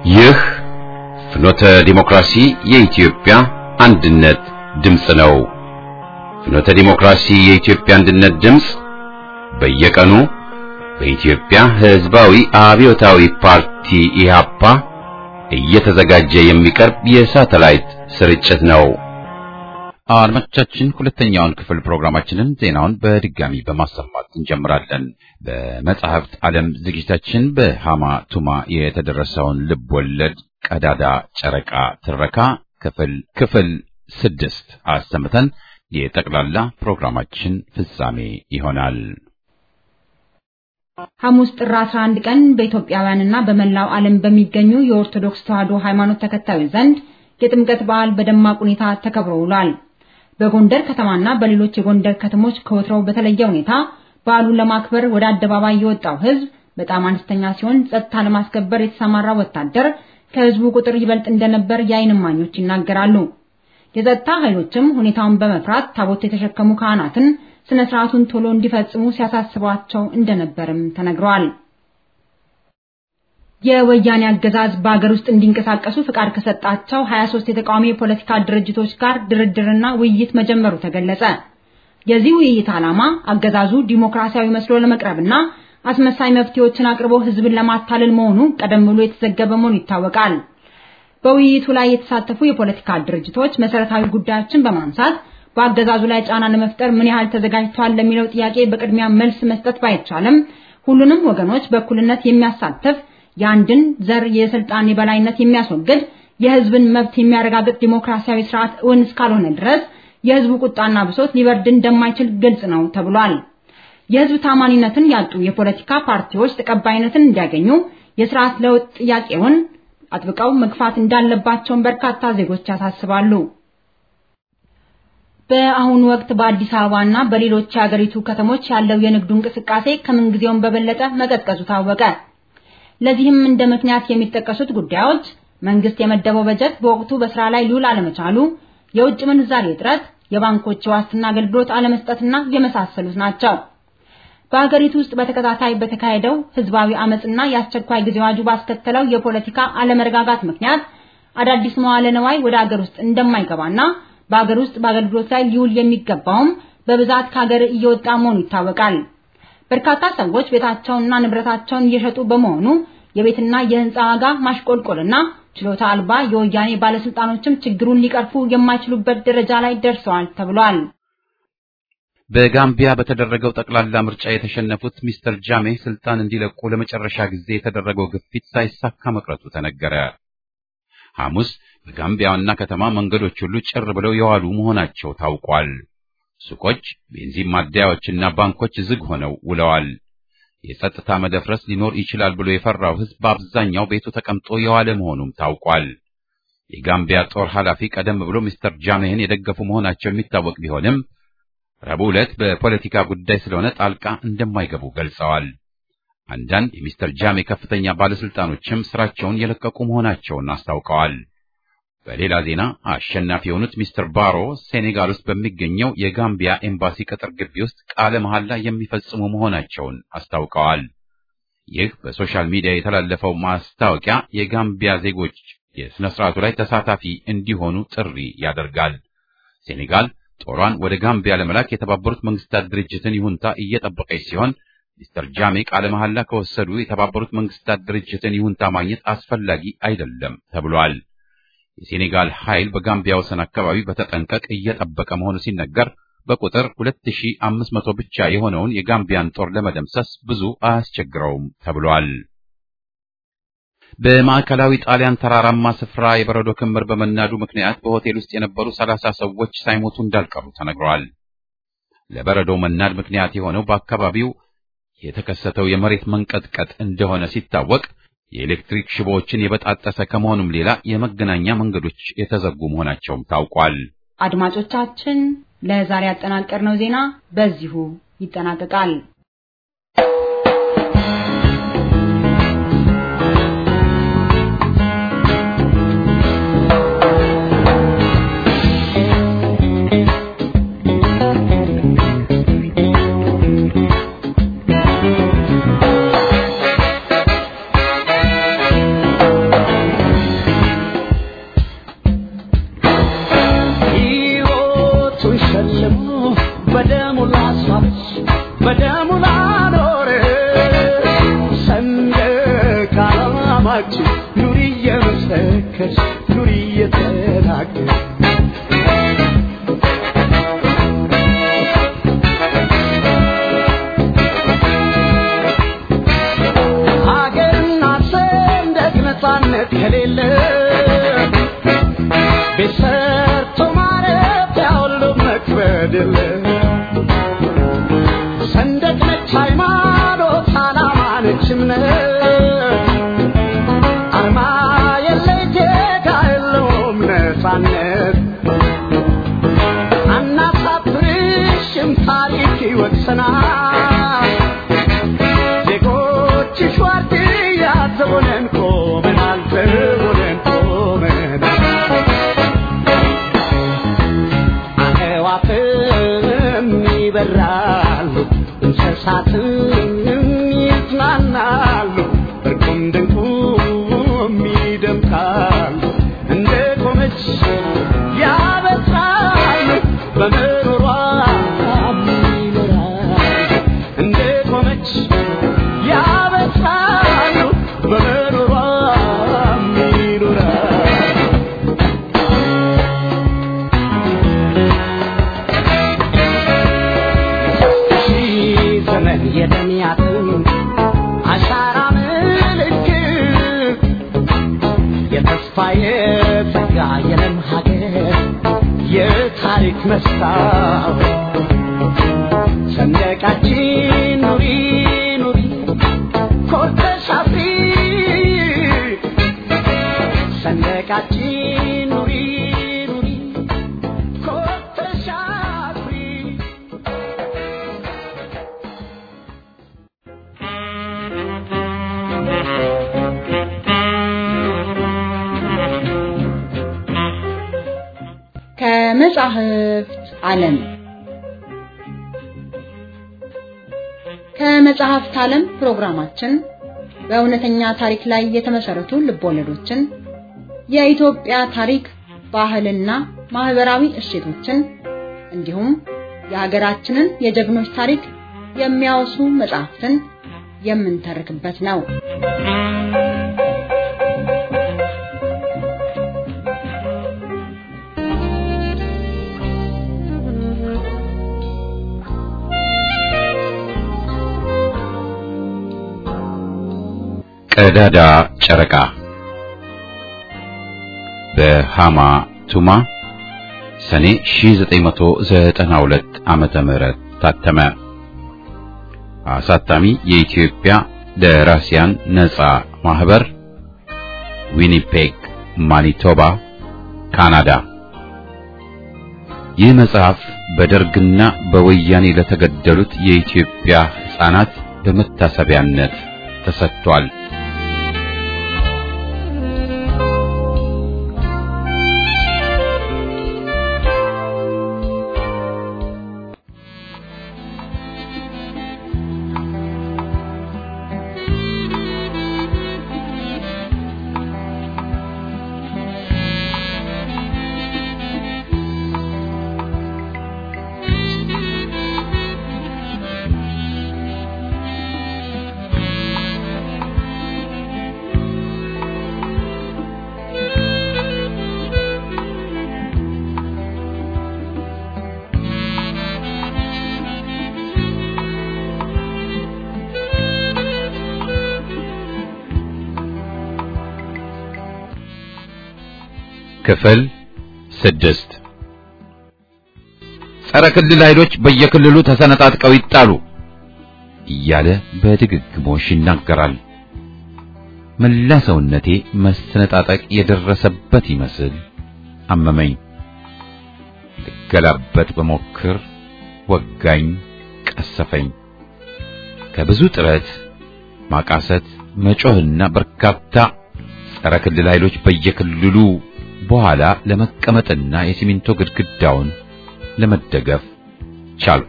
ይህ ፍኖተ ዲሞክራሲ የኢትዮጵያ አንድነት ድምፅ ነው። ፍኖተ ዲሞክራሲ የኢትዮጵያ አንድነት ድምፅ በየቀኑ በኢትዮጵያ ሕዝባዊ አብዮታዊ ፓርቲ ኢህአፓ እየተዘጋጀ የሚቀርብ የሳተላይት ስርጭት ነው። አድማጮቻችን ሁለተኛውን ክፍል ፕሮግራማችንን ዜናውን በድጋሚ በማሰማት እንጀምራለን። በመጽሐፍት ዓለም ዝግጅታችን በሃማ ቱማ የተደረሰውን ልብ ወለድ ቀዳዳ ጨረቃ ትረካ ክፍል ክፍል ስድስት አሰምተን የጠቅላላ ፕሮግራማችን ፍጻሜ ይሆናል። ሐሙስ ጥር 11 ቀን በኢትዮጵያውያንና በመላው ዓለም በሚገኙ የኦርቶዶክስ ተዋሕዶ ሃይማኖት ተከታዮች ዘንድ የጥምቀት በዓል በደማቅ ሁኔታ ተከብሮ ውሏል። በጎንደር ከተማና በሌሎች የጎንደር ከተሞች ከወትሮው በተለየ ሁኔታ በዓሉን ለማክበር ወደ አደባባይ የወጣው ሕዝብ በጣም አነስተኛ ሲሆን ጸጥታ ለማስከበር የተሰማራ ወታደር ከሕዝቡ ቁጥር ይበልጥ እንደነበር የዓይን እማኞች ይናገራሉ። የጸጥታ ኃይሎችም ሁኔታውን በመፍራት ታቦት የተሸከሙ ካህናትን ስነ ስርዓቱን ቶሎ እንዲፈጽሙ ሲያሳስቧቸው እንደነበርም ተነግሯል። የወያኔ አገዛዝ በአገር ውስጥ እንዲንቀሳቀሱ ፍቃድ ከሰጣቸው 23 የተቃዋሚ የፖለቲካ ድርጅቶች ጋር ድርድርና ውይይት መጀመሩ ተገለጸ። የዚህ ውይይት ዓላማ አገዛዙ ዲሞክራሲያዊ መስሎ ለመቅረብና አስመሳይ መፍትሄዎችን አቅርቦ ህዝብን ለማታለል መሆኑ ቀደም ብሎ የተዘገበ መሆኑ ይታወቃል። በውይይቱ ላይ የተሳተፉ የፖለቲካ ድርጅቶች መሰረታዊ ጉዳዮችን በማንሳት በአገዛዙ ላይ ጫና ለመፍጠር ምን ያህል ተዘጋጅተዋል ለሚለው ጥያቄ በቅድሚያ መልስ መስጠት ባይቻልም ሁሉንም ወገኖች በእኩልነት የሚያሳትፍ የአንድን ዘር የስልጣን የበላይነት የሚያስወግድ የህዝብን መብት የሚያረጋግጥ ዲሞክራሲያዊ ስርዓት እውን እስካልሆነ ድረስ የህዝቡ ቁጣና ብሶት ሊበርድ እንደማይችል ግልጽ ነው ተብሏል። የህዝብ ታማኒነትን ያጡ የፖለቲካ ፓርቲዎች ተቀባይነትን እንዲያገኙ የስርዓት ለውጥ ጥያቄውን አጥብቀው መግፋት እንዳለባቸውን በርካታ ዜጎች ያሳስባሉ። በአሁኑ ወቅት በአዲስ አበባና በሌሎች የሀገሪቱ ከተሞች ያለው የንግዱ እንቅስቃሴ ከምንጊዜውም በበለጠ መቀዝቀዙ ታወቀ። ለዚህም እንደ ምክንያት የሚጠቀሱት ጉዳዮች መንግስት የመደበው በጀት በወቅቱ በስራ ላይ ሊውል አለመቻሉ፣ የውጭ ምንዛሬ እጥረት፣ የባንኮች የዋስትና አገልግሎት አለመስጠትና የመሳሰሉት ናቸው። በሀገሪቱ ውስጥ በተከታታይ በተካሄደው ህዝባዊ አመጽና የአስቸኳይ ጊዜ አዋጁ ባስከተለው የፖለቲካ አለመረጋጋት ምክንያት አዳዲስ መዋለ ነዋይ ወደ ሀገር ውስጥ እንደማይገባና በሀገር ውስጥ በአገልግሎት ላይ ሊውል የሚገባውም በብዛት ከሀገር እየወጣ መሆኑ ይታወቃል። በርካታ ሰዎች ቤታቸውንና ንብረታቸውን እየሸጡ በመሆኑ የቤትና የህንፃ ዋጋ ማሽቆልቆልና ችሎታ አልባ የወያኔ ባለስልጣኖችም ችግሩን ሊቀርፉ የማይችሉበት ደረጃ ላይ ደርሰዋል ተብሏል። በጋምቢያ በተደረገው ጠቅላላ ምርጫ የተሸነፉት ሚስተር ጃሜ ስልጣን እንዲለቁ ለመጨረሻ ጊዜ የተደረገው ግፊት ሳይሳካ መቅረቱ ተነገረ። ሐሙስ በጋምቢያ ዋና ከተማ መንገዶች ሁሉ ጭር ብለው የዋሉ መሆናቸው ታውቋል። ሱቆች፣ ቤንዚን ማደያዎችና ባንኮች ዝግ ሆነው ውለዋል። የጸጥታ መደፍረስ ሊኖር ይችላል ብሎ የፈራው ሕዝብ በአብዛኛው ቤቱ ተቀምጦ የዋለ መሆኑም ታውቋል። የጋምቢያ ጦር ኃላፊ ቀደም ብሎ ሚስተር ጃሜህን የደገፉ መሆናቸው የሚታወቅ ቢሆንም ረቡዕ ዕለት በፖለቲካ ጉዳይ ስለሆነ ጣልቃ እንደማይገቡ ገልጸዋል። አንዳንድ የሚስተር ጃሜ ከፍተኛ ባለስልጣኖችም ስራቸውን የለቀቁ መሆናቸውን አስታውቀዋል። በሌላ ዜና አሸናፊ የሆኑት ሚስተር ባሮ ሴኔጋል ውስጥ በሚገኘው የጋምቢያ ኤምባሲ ቅጥር ግቢ ውስጥ ቃለ መሐላ የሚፈጽሙ መሆናቸውን አስታውቀዋል። ይህ በሶሻል ሚዲያ የተላለፈው ማስታወቂያ የጋምቢያ ዜጎች የሥነ ሥርዓቱ ላይ ተሳታፊ እንዲሆኑ ጥሪ ያደርጋል። ሴኔጋል ጦሯን ወደ ጋምቢያ ለመላክ የተባበሩት መንግስታት ድርጅትን ይሁንታ እየጠበቀች ሲሆን ሚስተር ጃሜ ቃለ መሐላ ከወሰዱ የተባበሩት መንግስታት ድርጅትን ይሁንታ ማግኘት አስፈላጊ አይደለም ተብሏል። የሴኔጋል ኃይል በጋምቢያ ወሰን አካባቢ በተጠንቀቅ እየጠበቀ መሆኑ ሲነገር በቁጥር 2500 ብቻ የሆነውን የጋምቢያን ጦር ለመደምሰስ ብዙ አያስቸግረውም ተብሏል። በማዕከላዊ ጣሊያን ተራራማ ስፍራ የበረዶ ክምር በመናዱ ምክንያት በሆቴል ውስጥ የነበሩ 30 ሰዎች ሳይሞቱ እንዳልቀሩ ተነግረዋል። ለበረዶ መናድ ምክንያት የሆነው በአካባቢው የተከሰተው የመሬት መንቀጥቀጥ እንደሆነ ሲታወቅ የኤሌክትሪክ ሽቦዎችን የበጣጠሰ ከመሆኑም ሌላ የመገናኛ መንገዶች የተዘጉ መሆናቸውም ታውቋል። አድማጮቻችን፣ ለዛሬ ያጠናቀርነው ዜና በዚሁ ይጠናቀቃል። ሰላማችን ኑሪ እየመሰከርሽ ኑሪ እየተናገርሽ ሀገርና ሰንደቅ ነፃነት ከሌለ ቤት ሰርቶ ማረፊያ ሁሉ መክበድ የለ ሰንደቅ ነች ሃይማኖት ዓላማ ነች እምነት አርማ የለ ጌታ የለውም ነፃነት አናሳፍርሽም ታሪክ ይወቅሰናል ዜጎችሽ ዋርድያ ዘቦነን ቆመናል ዘቦነን ቆመናል አዕዋፍም ይበራሉ እንስሳትም ይዝናናሉ እርቁም ድንቁም ይደምቃሉ እንደ ቆመች ያበስራሉ በምሮሯ ይኖራሉ እንደ ቆመች ያበስራሉ በምሮሯ ይኖራሉ ሺህ ዘመን የደሚያትን አሻራ ምልክት የተስፋ የጸጋ የለም ሀገር የታሪክ መስታወት ሰንደቃችን ኑሪ ኑሪ ኮርተሽ አፍሪ ሰንደቃችን ኑሪ ኑሪ ኮርተሽ አፍሪ ከመጻሕፍት ዓለም ከመጽሐፍት ዓለም ፕሮግራማችን በእውነተኛ ታሪክ ላይ የተመሰረቱ ልቦለዶችን፣ የኢትዮጵያ ታሪክ፣ ባህልና ማህበራዊ እሴቶችን እንዲሁም የሀገራችንን የጀግኖች ታሪክ የሚያወሱ መጽሐፍትን የምንተርክበት ነው። ቀዳዳ ጨረቃ በሃማ ቱማ ሰኔ 1992 ዓመተ ምህረት ታተመ። አሳታሚ የኢትዮጵያ ደራሲያን ነጻ ማህበር ዊኒፔግ ማኒቶባ ካናዳ። ይህ መጽሐፍ በደርግና በወያኔ ለተገደሉት የኢትዮጵያ ሕፃናት በመታሰቢያነት ተሰጥቷል። ክፍል ስድስት ጸረ ክልል ኃይሎች በየክልሉ ተሰነጣጥቀው ይጣሉ እያለ በድግግሞሽ ይናገራል። መላ ሰውነቴ መሰነጣጠቅ የደረሰበት ይመስል አመመኝ። ልገላበጥ በሞክር ወጋኝ፣ ቀሰፈኝ። ከብዙ ጥረት ማቃሰት፣ መጮህና በርካታ ጸረ ክልል ኃይሎች በየክልሉ በኋላ ለመቀመጥና የሲሚንቶ ግድግዳውን ለመደገፍ ቻልኩ።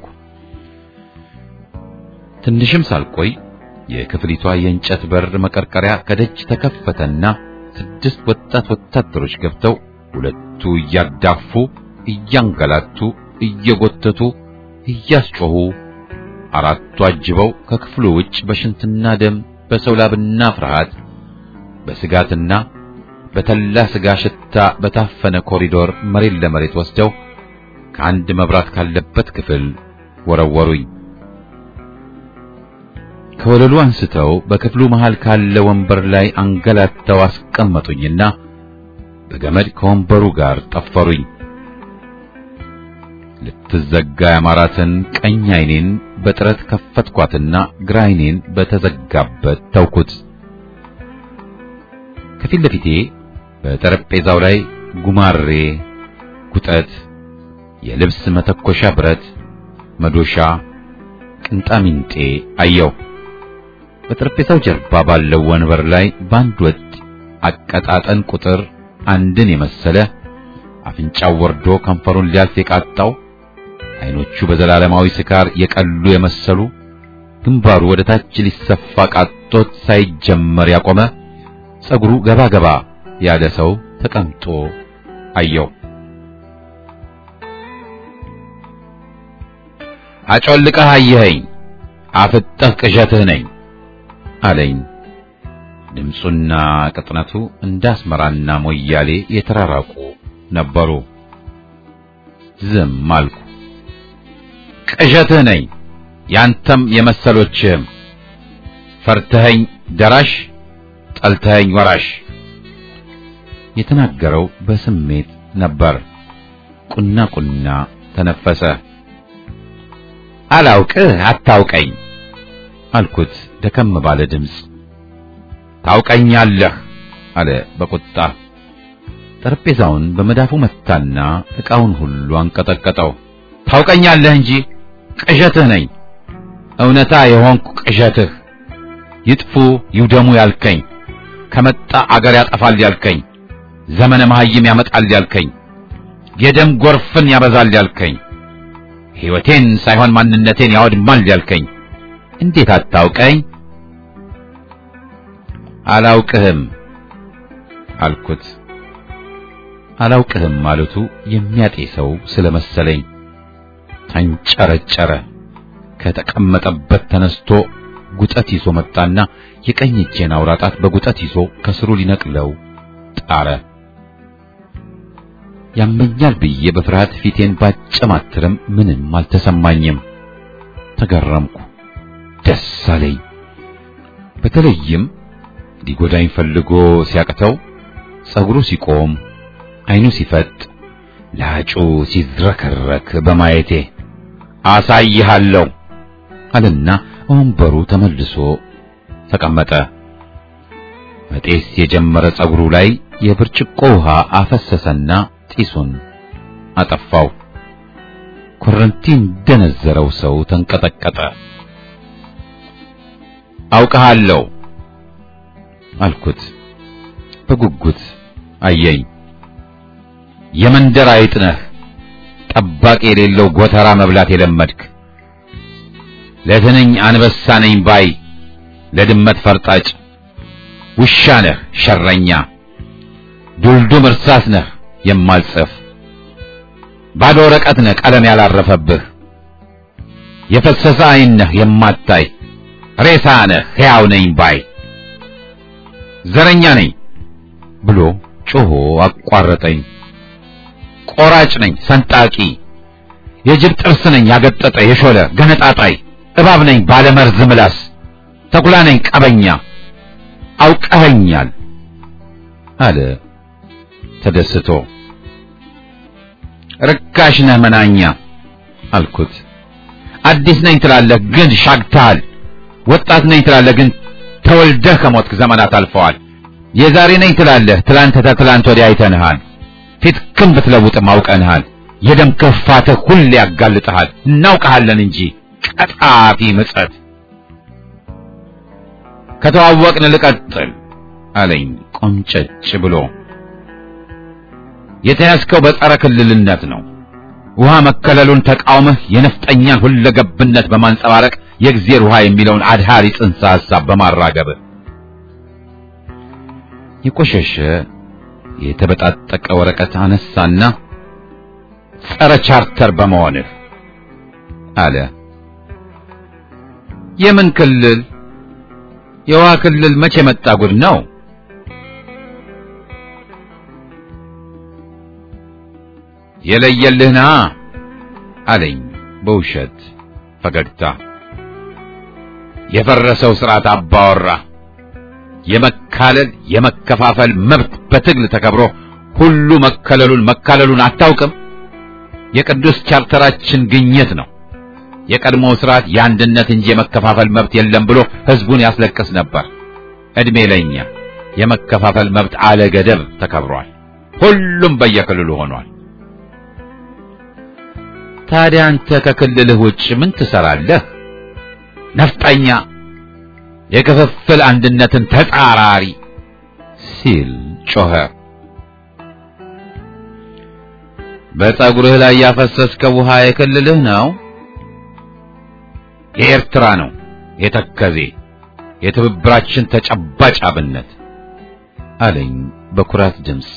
ትንሽም ሳልቆይ የክፍሊቷ የእንጨት በር መቀርቀሪያ ከደጅ ተከፈተና ስድስት ወጣት ወታደሮች ገብተው ሁለቱ እያዳፉ፣ እያንገላቱ፣ እየጎተቱ፣ እያስጮሁ አራቱ አጅበው ከክፍሉ ውጭ በሽንትና ደም በሰው ላብና ፍርሃት በስጋትና በተላ ስጋ ሽታ በታፈነ ኮሪዶር መሬት ለመሬት ወስደው ከአንድ መብራት ካለበት ክፍል ወረወሩኝ። ከወለሉ አንስተው በክፍሉ መሃል ካለ ወንበር ላይ አንገላተው አስቀመጡኝና በገመድ ከወንበሩ ጋር ጠፈሩኝ። ልትዘጋ ያማራትን ቀኝ ዓይኔን በጥረት ከፈትኳትና ግራ ዓይኔን በተዘጋበት ተውኩት። ከፊት ለፊቴ በጠረጴዛው ላይ ጉማሬ፣ ጉጠት፣ የልብስ መተኮሻ ብረት፣ መዶሻ፣ ቅንጣሚንጤ አየው። በጠረጴዛው ጀርባ ባለው ወንበር ላይ በአንድ ወጥ አቀጣጠን ቁጥር አንድን የመሰለ አፍንጫው ወርዶ ከንፈሩን ሊያልፍ የቃጣው አይኖቹ በዘላለማዊ ስካር የቀሉ የመሰሉ ግንባሩ ወደ ታች ሊሰፋ ቃጦት ሳይጀመር ያቆመ ጸጉሩ ገባ ገባ ያለ ሰው ተቀምጦ አየው። አጮልቀህ አየኸኝ፣ አፍጠህ ቅዠትህ ነኝ አለኝ። ድምፁና ቅጥነቱ እንደ አስመራና ሞያሌ የተራራቁ ነበሩ። ዝም አልኩ። ቅዠትህ ነኝ፣ ያንተም የመሰሎችህም ፈርተኸኝ ደራሽ፣ ጠልተኸኝ ወራሽ። የተናገረው በስሜት ነበር። ቁና ቁና ተነፈሰ። አላውቅህ አታውቀኝ አልኩት ደከም ባለ ድምፅ። ታውቀኛለህ አለ በቁጣ። ጠረጴዛውን በመዳፉ መታና ዕቃውን ሁሉ አንቀጠቀጠው። ታውቀኛለህ እንጂ ቅዠትህ ነኝ፣ እውነታ የሆንኩ ቅዠትህ፣ ይጥፉ ይውደሙ ያልከኝ፣ ከመጣ አገር ያጠፋል ያልከኝ፣ ዘመነ መሐይም ያመጣል ያልከኝ፣ የደም ጎርፍን ያበዛል ያልከኝ፣ ሕይወቴን ሳይሆን ማንነቴን ያወድማል ያልከኝ እንዴት አታውቀኝ? አላውቅህም አልኩት። አላውቅህም ማለቱ የሚያጤሰው ስለመሰለኝ ተንጨረጨረ። ከተቀመጠበት ተነስቶ ጉጠት ይዞ መጣና የቀኝ እጄን አውራ ጣት በጉጠት ይዞ ከስሩ ሊነቅለው ጣረ። ያመኛል ብዬ በፍርሃት ፊቴን ባጨማትርም ምንም አልተሰማኝም። ተገረምኩ፣ ደስ አለኝ። በተለይም ሊጎዳኝ ፈልጎ ሲያቅተው ጸጉሩ ሲቆም አይኑ ሲፈጥ ላጩ ሲዝረከረክ በማየቴ አሳይሃለሁ አለና ወንበሩ ተመልሶ ተቀመጠ። መጤስ የጀመረ ጸጉሩ ላይ የብርጭቆ ውሃ አፈሰሰና ጢሱን አጠፋው። ኮረንቲ እንደነዘረው ሰው ተንቀጠቀጠ። አውቀሃለሁ አልኩት። በጉጉት አየኝ። የመንደር አይጥ ነህ፣ ጠባቂ የሌለው ጎተራ መብላት የለመድክ ለትንኝ አንበሳ ነኝ ባይ፣ ለድመት ፈርጣጭ ውሻ ነህ ሸረኛ፣ ዱልዱም እርሳስ ነህ የማልጽፍ ባዶ ወረቀት ነህ ቀለም ያላረፈብህ፣ የፈሰሰ ዓይን ነህ የማታይ ሬሳ ነህ ሕያው ነኝ ባይ ዘረኛ ነኝ ብሎ ጮሆ አቋረጠኝ። ቆራጭ ነኝ ሰንጣቂ፣ የጅብ ጥርስ ነኝ ያገጠጠ የሾለ ገነጣጣይ፣ እባብ ነኝ ባለመርዝ ምላስ፣ ተኩላ ነኝ ቀበኛ፣ አውቀኸኛል አለ ተደስቶ። ርካሽ ነህ መናኛ አልኩት። አዲስ ነኝ ትላለህ ግን ሻግተሃል። ወጣት ነኝ ትላለህ ግን ተወልደህ ከሞትክ ዘመናት አልፈዋል። የዛሬ ነኝ ትላለህ ትላንት ተትላንት ወዲያ አይተንሃል። ፊት ክም ብትለውጥም አውቀንሃል። የደም ክፋትህ ሁሌ ያጋልጥሃል። እናውቀሃለን እንጂ ቀጣፊ ምጸት። ከተዋወቅን ልቀጥል አለኝ ቆንጨጭ ብሎ። የተያዝከው በጸረ ክልልነት ነው። ውሃ መከለሉን ተቃውመህ የነፍጠኛን ሁለገብነት በማንጸባረቅ የእግዜር ውሃ የሚለውን አድሃሪ ጽንሰ ሐሳብ በማራገብህ የቆሸሸ የተበጣጠቀ ወረቀት አነሳና ጸረ ቻርተር በመሆንህ አለ። የምን ክልል? የውሃ ክልል መቼ መጣ ጉድ ነው የለየልህና አለኝ በውሸት ፈገግታ። የፈረሰው ስርዓት አባወራ የመካለል የመከፋፈል መብት በትግል ተከብሮ ሁሉ መከለሉን መካለሉን አታውቅም? የቅዱስ ቻርተራችን ግኝት ነው። የቀድሞው ስርዓት የአንድነት እንጂ የመከፋፈል መብት የለም ብሎ ህዝቡን ያስለቅስ ነበር። እድሜ ለኛ የመከፋፈል መብት አለ ገደብ ተከብሯል። ሁሉም በየክልሉ ሆኗል። ታዲያ አንተ ከክልልህ ውጭ ምን ትሰራለህ? ነፍጠኛ፣ የክፍፍል አንድነትን ተጻራሪ ሲል ጮኸ። በፀጉርህ ላይ ያፈሰስከው ውሃ የክልልህ ነው? የኤርትራ ነው። የተከዜ የትብብራችን ተጨባጭ አብነት አለኝ በኩራት ድምፅ።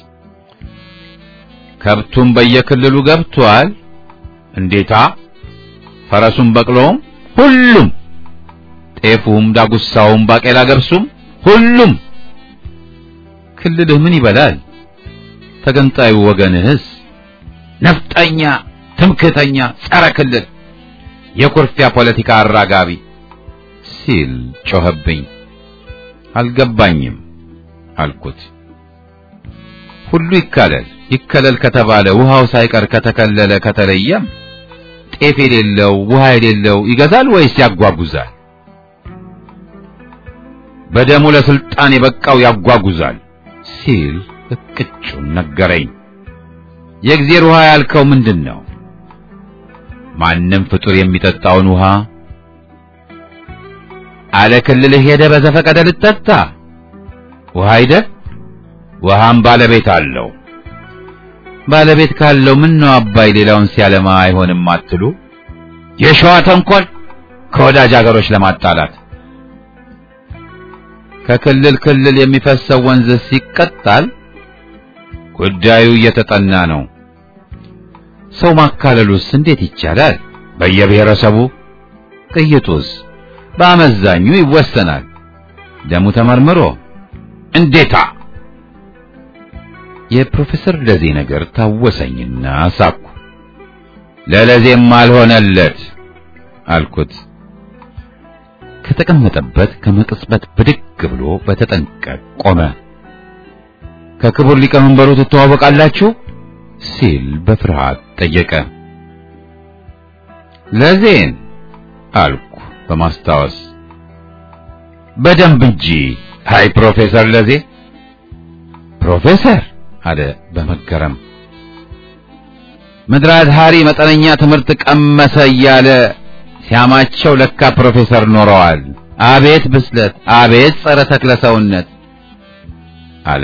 ከብቱም በየክልሉ ገብቷል። እንዴታ! ፈረሱም በቅሎም ሁሉም፣ ጤፉም፣ ዳጉሳውም፣ ባቄላ ገብሱም ሁሉም። ክልልህ ምን ይበላል? ተገንጣዩ ወገንህስ? ነፍጠኛ፣ ትምክህተኛ፣ ጸረ ክልል፣ የኩርፊያ ፖለቲካ አራጋቢ ሲል ጮኸብኝ። አልገባኝም አልኩት። ሁሉ ይካለል ይከለል ከተባለ ውሃው ሳይቀር ከተከለለ ከተለየም ጤፍ የሌለው ውሃ የሌለው ይገዛል ወይስ ያጓጉዛል? በደሙ ለስልጣን የበቃው ያጓጉዛል ሲል እቅጩን ነገረኝ። የእግዚአብሔር ውሃ ያልከው ምንድን ነው? ማንም ፍጡር የሚጠጣውን ውሃ አለ ክልልህ ሄደ በዘፈቀደ ልጠጣ ውሃ አይደል? ውሃም ባለቤት አለው። ባለቤት ካለው ምን ነው አባይ ሌላውን ሲያለማ አይሆንም አትሉ? የሸዋ ተንኮል ከወዳጅ አገሮች ለማጣላት ከክልል ክልል የሚፈሰው ወንዝ ሲቀጣል ጉዳዩ እየተጠና ነው። ሰው ማካለሉስ እንዴት ይቻላል? በየብሔረሰቡ ቅይጡስ በአመዛኙ ይወሰናል። ደሙ ተመርምሮ እንዴታ የፕሮፌሰር ለዜ ነገር ታወሰኝና ሳኩ። ለለዜም አልሆነለት አልኩት። ከተቀመጠበት ከመቅጽበት ብድግ ብሎ በተጠንቀቅ ቆመ። ከክቡር ሊቀመንበሩ ትተዋወቃላችሁ? ሲል በፍርሃት ጠየቀ። ለዜን አልኩ በማስታወስ በደንብ እንጂ። አይ ፕሮፌሰር ለዜ ፕሮፌሰር አለ በመገረም ምድራት ሃሪ መጠነኛ ትምህርት ቀመሰ እያለ ሲያማቸው ለካ ፕሮፌሰር ኖረዋል። አቤት ብስለት፣ አቤት ጸረ ተክለ ሰውነት አለ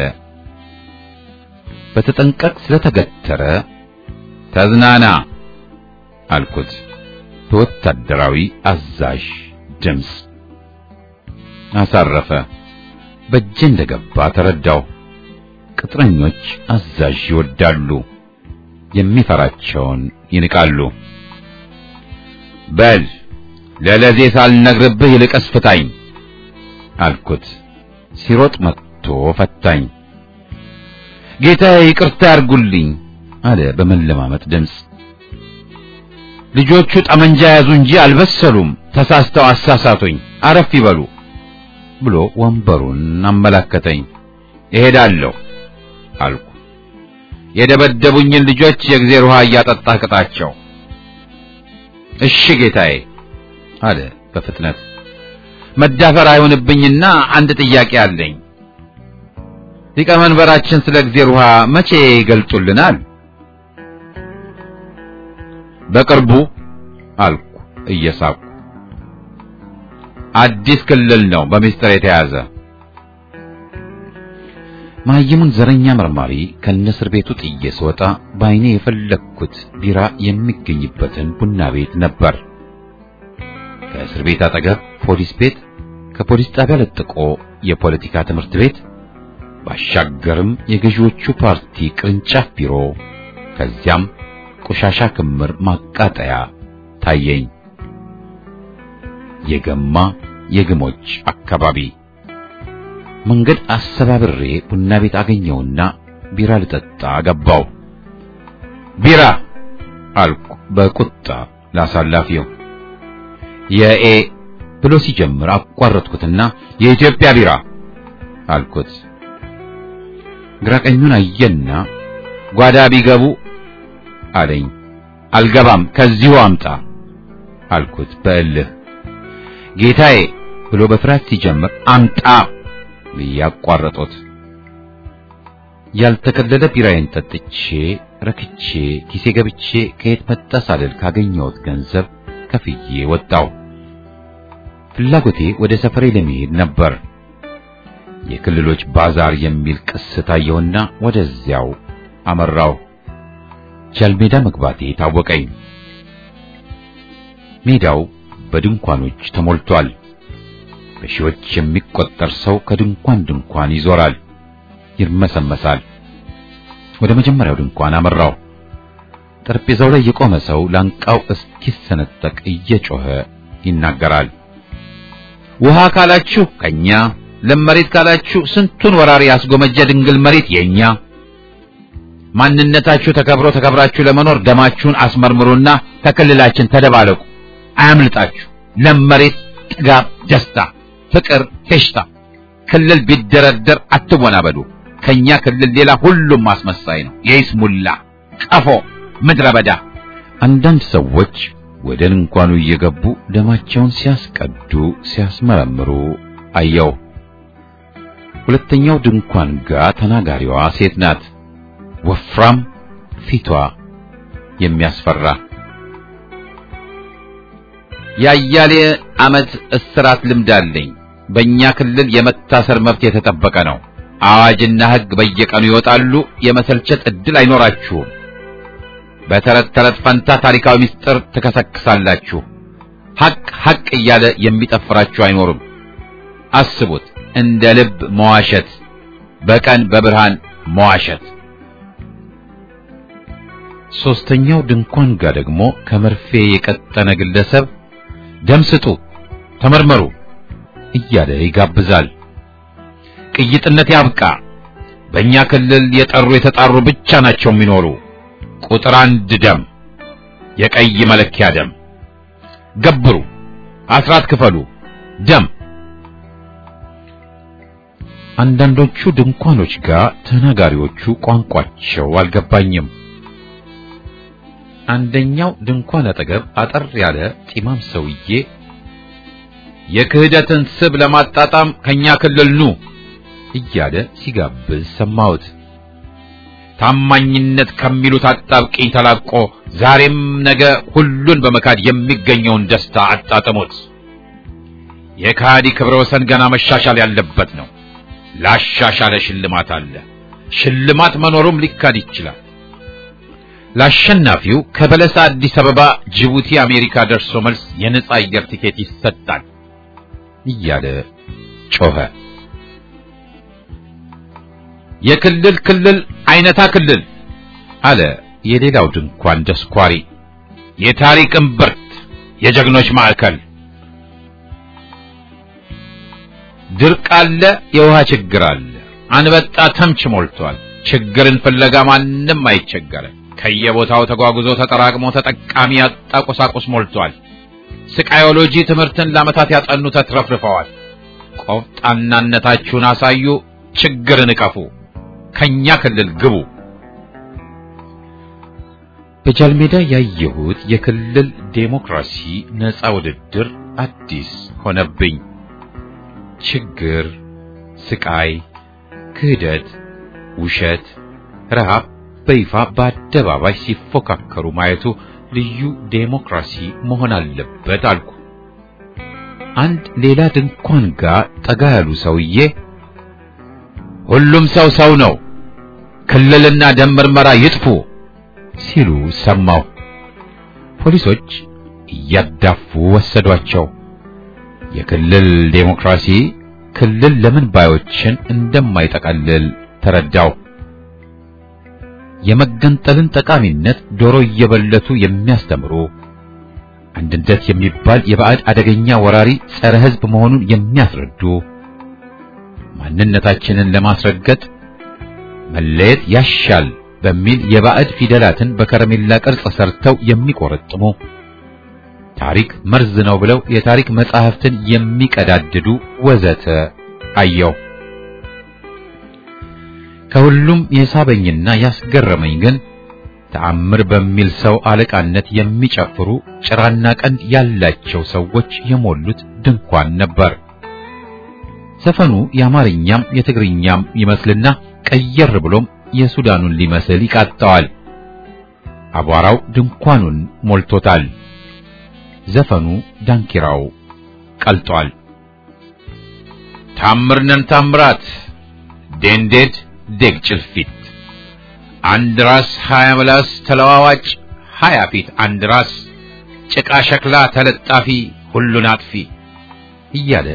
በተጠንቀቅ ስለተገተረ። ተዝናና አልኩት በወታደራዊ አዛዥ ድምፅ። አሳረፈ። በእጄ እንደገባ ተረዳው። ቅጥረኞች አዛዥ ይወዳሉ፣ የሚፈራቸውን ይንቃሉ። በል ለለዜ ሳልነግርብህ ይልቅስ ፍታኝ አልኩት። ሲሮጥ መጥቶ ፈታኝ። ጌታዬ ይቅርታ ያርጉልኝ አለ በመለማመጥ ድምፅ። ልጆቹ ጠመንጃ ያዙ እንጂ አልበሰሉም፣ ተሳስተው አሳሳቱኝ፣ አረፍ ይበሉ ብሎ ወንበሩን አመላከተኝ። እሄዳለሁ አልኩ። የደበደቡኝን ልጆች የእግዜር ውሃ እያጠጣህ ቅጣቸው። እሺ ጌታዬ አለ በፍጥነት። መዳፈር አይሆንብኝና አንድ ጥያቄ አለኝ። ሊቀመንበራችን ስለ እግዜር ውሃ መቼ ይገልጡልናል? በቅርቡ አልኩ እየሳኩ። አዲስ ክልል ነው በሚስጥር የተያዘ። ማየሙን ዘረኛ መርማሪ ከነስር ቤቱ ጥዬ ስወጣ በዓይኔ የፈለግኩት ቢራ የሚገኝበትን ቡና ቤት ነበር። ከእስር ቤት አጠገብ ፖሊስ ቤት፣ ከፖሊስ ጣቢያ ለጥቆ የፖለቲካ ትምህርት ቤት፣ ባሻገርም የገዢዎቹ ፓርቲ ቅርንጫፍ ቢሮ፣ ከዚያም ቆሻሻ ክምር ማቃጠያ ታየኝ። የገማ የግሞች አካባቢ መንገድ አሰባብሬ ቡና ቤት አገኘውና ቢራ ልጠጣ ገባው። ቢራ አልኩ በቁጣ ላሳላፊው። የኤ ብሎ ሲጀምር አቋረጥኩትና የኢትዮጵያ ቢራ አልኩት። ግራቀኙን አየና ጓዳ ቢገቡ አለኝ። አልገባም ከዚሁ አምጣ አልኩት በእልህ። ጌታዬ ብሎ በፍርሃት ሲጀምር አምጣ ብዬ አቋረጦት። ያልተከለለ ቢራዬን ጠጥቼ ረክቼ ኪሴ ገብቼ ከየት መጣ ሳልል ካገኘሁት ገንዘብ ከፍዬ ወጣው። ፍላጎቴ ወደ ሰፈሬ ለመሄድ ነበር። የክልሎች ባዛር የሚል ቅስት አየሁና ወደዚያው አመራው። ጃልሜዳ መግባቴ ታወቀኝ። ሜዳው በድንኳኖች ተሞልቷል። በሺዎች የሚቆጠር ሰው ከድንኳን ድንኳን ይዞራል፣ ይርመሰመሳል። ወደ መጀመሪያው ድንኳን አመራው። ጠረጴዛው ላይ የቆመ ሰው ላንቃው እስኪሰነጠቅ እየጮኸ ይናገራል። ውሃ ካላችሁ ከኛ፣ ለም መሬት ካላችሁ ስንቱን ወራሪ ያስጎመጀ ድንግል መሬት የኛ። ማንነታችሁ ተከብሮ ተከብራችሁ ለመኖር ደማችሁን አስመርምሩና ከክልላችን ተደባለቁ። አያምልጣችሁ። ለም መሬት፣ ጥጋብ፣ ደስታ፣ ፍቅር፣ ፌሽታ። ክልል ቢደረደር አትወናበዱ። ከኛ ክልል ሌላ ሁሉም አስመሳይ ነው። የይስሙላ ቀፎ፣ ምድረ በዳ። አንዳንድ ሰዎች ወደ ድንኳኑ እየገቡ ደማቸውን ሲያስቀዱ ሲያስመረምሩ አየው። ሁለተኛው ድንኳን ጋር ተናጋሪዋ ሴት ናት። ወፍራም ፊቷ የሚያስፈራ የአያሌ ዓመት እስራት ልምድ አለኝ። በእኛ ክልል የመታሰር መብት የተጠበቀ ነው። አዋጅና ሕግ በየቀኑ ይወጣሉ። የመሰልቸት ዕድል አይኖራችሁም። በተረት ተረት ፈንታ ታሪካዊ ምስጢር ትከሰክሳላችሁ። ሐቅ ሐቅ እያለ የሚጠፍራችሁ አይኖርም። አስቡት፣ እንደ ልብ መዋሸት፣ በቀን በብርሃን መዋሸት። ሶስተኛው ድንኳን ጋር ደግሞ ከመርፌ የቀጠነ ግለሰብ ደም ስጡ፣ ተመርመሩ እያለ ይጋብዛል። ቅይጥነት ያብቃ። በእኛ ክልል የጠሩ የተጣሩ ብቻ ናቸው የሚኖሩ። ቁጥር አንድ ደም፣ የቀይ መለኪያ ደም። ገብሩ፣ አስራት ክፈሉ፣ ደም። አንዳንዶቹ ድንኳኖች ጋር ተናጋሪዎቹ ቋንቋቸው አልገባኝም። አንደኛው ድንኳን አጠገብ አጠር ያለ ጢማም ሰውዬ የክህደትን ስብ ለማጣጣም ከኛ ክልል ኑ እያለ ሲጋብዝ ሰማሁት። ታማኝነት ከሚሉት አጣብቂኝ ተላቆ ዛሬም ነገ ሁሉን በመካድ የሚገኘውን ደስታ አጣጥሙት። የካዲ ክብረ ወሰን ገና መሻሻል ያለበት ነው። ላሻሻለ ሽልማት አለ። ሽልማት መኖሩም ሊካድ ይችላል። ለአሸናፊው ከበለሳ አዲስ አበባ፣ ጅቡቲ፣ አሜሪካ ደርሶ መልስ የነጻ አየር ቲኬት ይሰጣል እያለ ጮኸ። የክልል ክልል አይነታ ክልል አለ የሌላው ድንኳን ደስኳሪ። የታሪክ እምብርት፣ የጀግኖች ማዕከል። ድርቅ አለ፣ የውሃ ችግር አለ። አንበጣ ተምች ሞልቷል። ችግርን ፍለጋ ማንም አይቸገርም። ከየቦታው ተጓጉዞ ተጠራቅሞ ተጠቃሚ ያጣ ቁሳቁስ ሞልቷል። ስቃዮሎጂ ትምህርትን ለዓመታት ያጠኑ ተትረፍርፈዋል። ቆፍጣናነታችሁን አሳዩ፣ ችግርን እቀፉ፣ ከኛ ክልል ግቡ። በጃልሜዳ ያየሁት የክልል ዴሞክራሲ ነፃ ውድድር አዲስ ሆነብኝ። ችግር፣ ስቃይ፣ ክህደት፣ ውሸት፣ ረሃብ በይፋ በአደባባይ ሲፎካከሩ ማየቱ ልዩ ዴሞክራሲ መሆን አለበት አልኩ። አንድ ሌላ ድንኳን ጋር ጠጋ ያሉ ሰውዬ ሁሉም ሰው ሰው ነው፣ ክልልና ደም ምርመራ ይጥፉ ሲሉ ሰማሁ። ፖሊሶች እያዳፉ ወሰዷቸው። የክልል ዴሞክራሲ ክልል ለምን ባዮችን እንደማይጠቀልል ተረዳው። የመገንጠልን ጠቃሚነት ዶሮ እየበለቱ የሚያስተምሩ አንድነት የሚባል የባዕድ አደገኛ ወራሪ ጸረ ሕዝብ መሆኑን የሚያስረዱ ማንነታችንን ለማስረገጥ መለየት ያሻል በሚል የባዕድ ፊደላትን በከረሜላ ቅርጽ ሰርተው የሚቆረጥሙ ታሪክ መርዝ ነው ብለው የታሪክ መጻሕፍትን የሚቀዳድዱ ወዘተ አየው። ከሁሉም የሳበኝና ያስገረመኝ ግን ተአምር በሚል ሰው አለቃነት የሚጨፍሩ ጭራና ቀንድ ያላቸው ሰዎች የሞሉት ድንኳን ነበር። ዘፈኑ የአማርኛም የትግርኛም ይመስልና ቀየር ብሎም የሱዳኑን ሊመስል ይቃጣዋል። አቧራው ድንኳኑን ሞልቶታል። ዘፈኑ ዳንኪራው ቀልጧል። ታምርነን ታምራት ዴንዴድ ደግ ጭልፊት አንድ ራስ ሀያ ምላስ ተለዋዋጭ ሀያ ፊት አንድ ራስ ጭቃ ሸክላ ተለጣፊ ሁሉን አጥፊ እያለ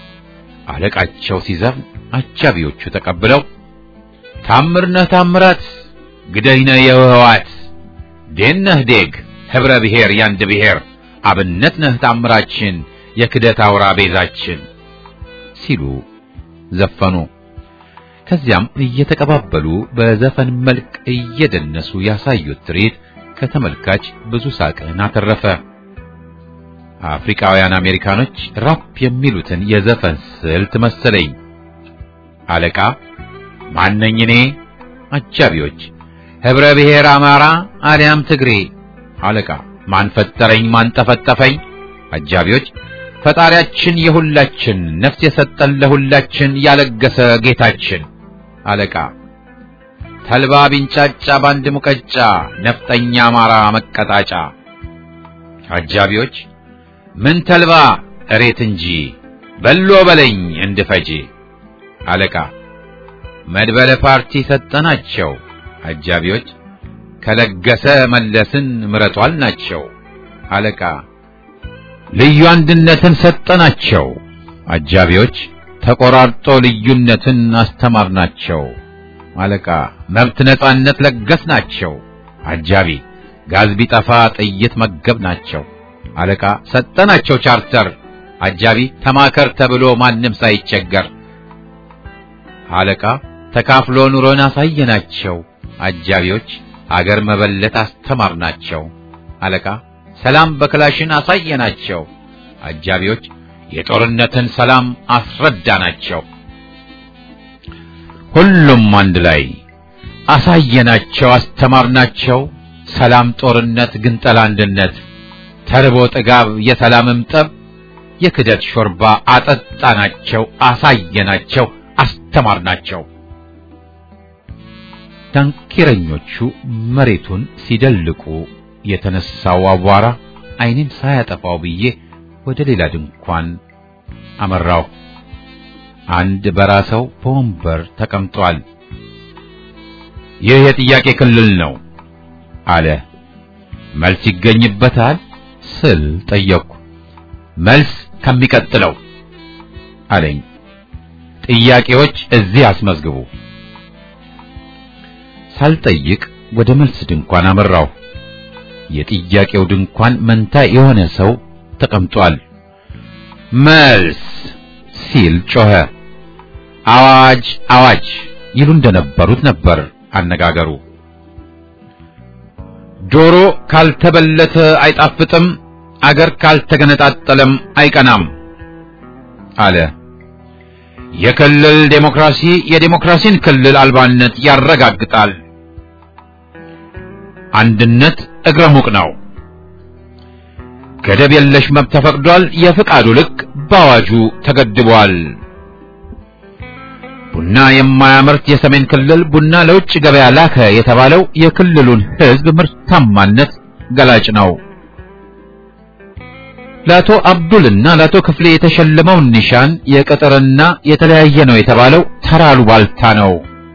አለቃቸው ሲዘፍን አጃቢዎቹ ተቀብለው ታምርነህ ታምራት ግደይነህ የህዋት ዴነህ ዴግ ህብረ ብሔር ያንድ ብሔር አብነት ነህ ታምራችን የክደት አውራ ቤዛችን ሲሉ ዘፈኑ። ከዚያም እየተቀባበሉ በዘፈን መልክ እየደነሱ ያሳዩት ትርኢት ከተመልካች ብዙ ሳቅን አተረፈ። አፍሪካውያን አሜሪካኖች ራፕ የሚሉትን የዘፈን ስልት መሰለኝ። አለቃ ማነኝ እኔ? አጃቢዎች ህብረ ብሔር አማራ አሊያም ትግሬ። አለቃ ማን ፈጠረኝ ማን ጠፈጠፈኝ? አጃቢዎች ፈጣሪያችን የሁላችን ነፍስ የሰጠን ለሁላችን ያለገሰ ጌታችን። አለቃ ተልባ ቢንጫጫ ባንድ ሙቀጫ ነፍጠኛ አማራ መቀጣጫ። አጃቢዎች ምን ተልባ እሬት እንጂ በሎ በለኝ እንድፈጅ። አለቃ መድበለ ፓርቲ ሰጠናቸው። አጃቢዎች ከለገሰ መለስን ምረቷል ናቸው። አለቃ ልዩ አንድነትን ሰጠናቸው። አጃቢዎች ተቆራርጦ ልዩነትን አስተማርናቸው። አለቃ መብት ነጻነት ለገስናቸው። አጃቢ ጋዝ ቢጠፋ ጥይት መገብናቸው። አለቃ ሰጠናቸው ቻርተር። አጃቢ ተማከር ተብሎ ማንም ሳይቸገር። አለቃ ተካፍሎ ኑሮን አሳየናቸው። አጃቢዎች አገር መበለት አስተማርናቸው። አለቃ ሰላም በክላሽን አሳየናቸው። አጃቢዎች የጦርነትን ሰላም አስረዳናቸው። ሁሉም አንድ ላይ አሳየናቸው፣ አስተማርናቸው። ሰላም፣ ጦርነት፣ ግንጠላ፣ አንድነት፣ ተርቦ ጥጋብ፣ የሰላምም ጠብ፣ የክደት ሾርባ አጠጣናቸው፣ አሳየናቸው፣ አስተማርናቸው። ዳንኪረኞቹ መሬቱን ሲደልቁ የተነሳው አቧራ ዓይኔን ሳያጠፋው ብዬ ወደ ሌላ ድንኳን አመራው። አንድ በራሰው በወንበር ተቀምጧል። ይህ የጥያቄ ክልል ነው አለ። መልስ ይገኝበታል ስል ጠየቅኩ። መልስ ከሚቀጥለው አለኝ። ጥያቄዎች እዚህ አስመዝግቡ። ሳልጠይቅ ወደ መልስ ድንኳን አመራው። የጥያቄው ድንኳን መንታ የሆነ ሰው ተቀምጧል። መልስ ሲል ጮኸ። አዋጅ አዋጅ ይሉ እንደነበሩት ነበር አነጋገሩ። ዶሮ ካልተበለተ አይጣፍጥም፣ አገር ካልተገነጣጠለም አይቀናም አለ። የክልል ዴሞክራሲ የዴሞክራሲን ክልል አልባነት ያረጋግጣል። አንድነት እግረ ሙቅ ነው። ገደብ የለሽ መብት ተፈቅዷል። የፍቃዱ ልክ በአዋጁ ተገድቧል። ቡና የማያመርት የሰሜን ክልል ቡና ለውጭ ገበያ ላከ የተባለው የክልሉን ሕዝብ ምርታማነት ገላጭ ነው። ለአቶ አብዱልና ለአቶ ክፍሌ የተሸለመውን ኒሻን የቅጥርና የተለያየ ነው የተባለው ተራ አሉባልታ ነው።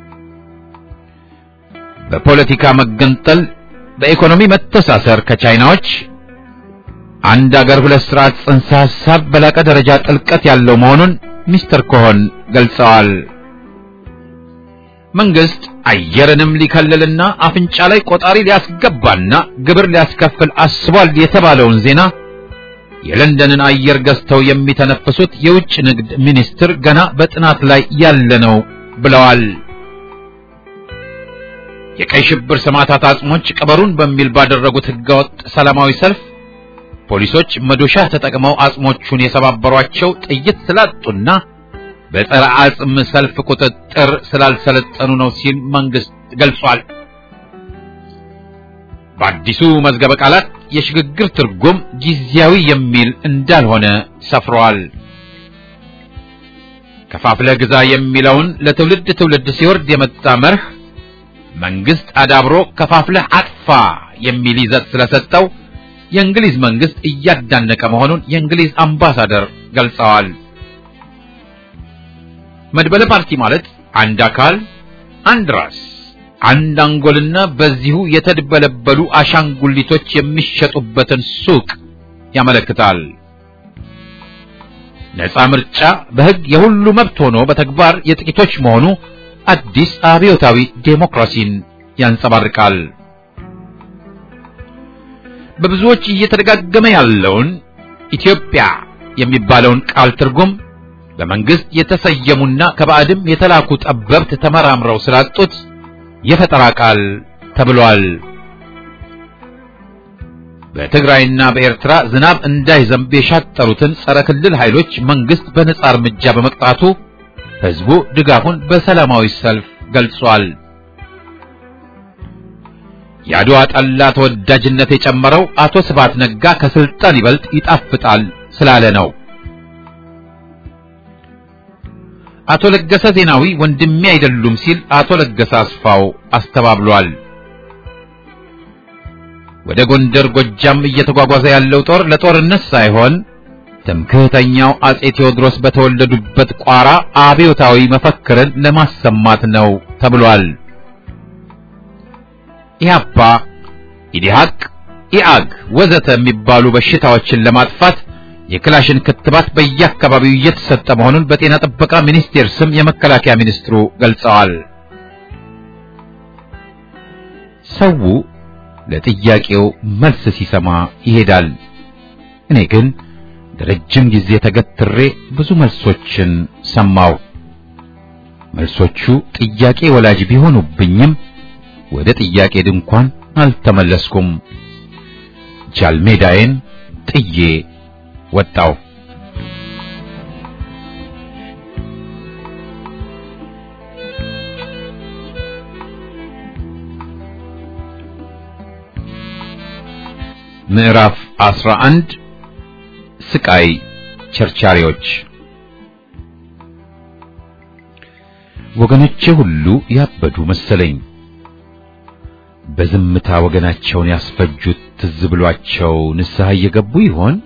በፖለቲካ መገንጠል፣ በኢኮኖሚ መተሳሰር ከቻይናዎች አንድ አገር ሁለት ስርዓት ጽንሰ ሐሳብ በላቀ ደረጃ ጥልቀት ያለው መሆኑን ሚስተር ኮሆን ገልጸዋል። መንግስት አየርንም ሊከልልና አፍንጫ ላይ ቆጣሪ ሊያስገባና ግብር ሊያስከፍል አስቧል የተባለውን ዜና የለንደንን አየር ገዝተው የሚተነፍሱት የውጭ ንግድ ሚኒስትር ገና በጥናት ላይ ያለ ነው ብለዋል። የቀይ ሽብር ሰማዕታት አጽሞች ቀበሩን በሚል ባደረጉት ህገወጥ ሰላማዊ ሰልፍ ፖሊሶች መዶሻ ተጠቅመው አጽሞቹን የሰባበሯቸው ጥይት ስላጡና በጸረ አጽም ሰልፍ ቁጥጥር ስላልሰለጠኑ ነው ሲል መንግስት ገልጿል። በአዲሱ መዝገበ ቃላት የሽግግር ትርጉም ጊዜያዊ የሚል እንዳልሆነ ሰፍሯል። ከፋፍለህ ግዛ የሚለውን ለትውልድ ትውልድ ሲወርድ የመጣ መርህ መንግስት አዳብሮ ከፋፍለህ አጥፋ የሚል ይዘት ስለሰጠው የእንግሊዝ መንግስት እያዳነቀ መሆኑን የእንግሊዝ አምባሳደር ገልጸዋል። መድበለ ፓርቲ ማለት አንድ አካል፣ አንድ ራስ፣ አንድ አንጎልና በዚሁ የተድበለበሉ አሻንጉሊቶች የሚሸጡበትን ሱቅ ያመለክታል። ነፃ ምርጫ በሕግ የሁሉ መብት ሆኖ በተግባር የጥቂቶች መሆኑ አዲስ አብዮታዊ ዴሞክራሲን ያንጸባርቃል። በብዙዎች እየተደጋገመ ያለውን ኢትዮጵያ የሚባለውን ቃል ትርጉም በመንግስት የተሰየሙና ከባዕድም የተላኩ ጠበብት ተመራምረው ስላጡት የፈጠራ ቃል ተብሏል። በትግራይና በኤርትራ ዝናብ እንዳይዘንብ የሻጠሩትን ጸረ ክልል ኃይሎች መንግስት በነጻ እርምጃ በመቅጣቱ ህዝቡ ድጋፉን በሰላማዊ ሰልፍ ገልጿል። የአድዋ ጠላ ተወዳጅነት የጨመረው አቶ ስብሐት ነጋ ከስልጣን ይበልጥ ይጣፍጣል ስላለ ነው። አቶ ለገሰ ዜናዊ ወንድሜ አይደሉም ሲል አቶ ለገሰ አስፋው አስተባብሏል። ወደ ጎንደር ጎጃም እየተጓጓዘ ያለው ጦር ለጦርነት ሳይሆን ትምክህተኛው አጼ ቴዎድሮስ በተወለዱበት ቋራ አብዮታዊ መፈክርን ለማሰማት ነው ተብሏል። ኢህአፓ፣ ኢዲሃቅ፣ ኢአግ ወዘተ የሚባሉ በሽታዎችን ለማጥፋት የክላሽን ክትባት በየአካባቢው እየተሰጠ መሆኑን በጤና ጥበቃ ሚኒስቴር ስም የመከላከያ ሚኒስትሩ ገልጸዋል። ሰው ለጥያቄው መልስ ሲሰማ ይሄዳል። እኔ ግን ለረጅም ጊዜ ተገትሬ ብዙ መልሶችን ሰማው። መልሶቹ ጥያቄ ወላጅ ቢሆኑብኝም ወደ ጥያቄ ድንኳን አልተመለስኩም። ጃልሜዳዬን ጥዬ ወጣው። ምዕራፍ 11 ስቃይ ቸርቻሪዎች ወገኖቼ ሁሉ ያበዱ መሰለኝ። በዝምታ ወገናቸውን ያስፈጁት ትዝ ብሏቸው ንስሐ እየገቡ ይሆን?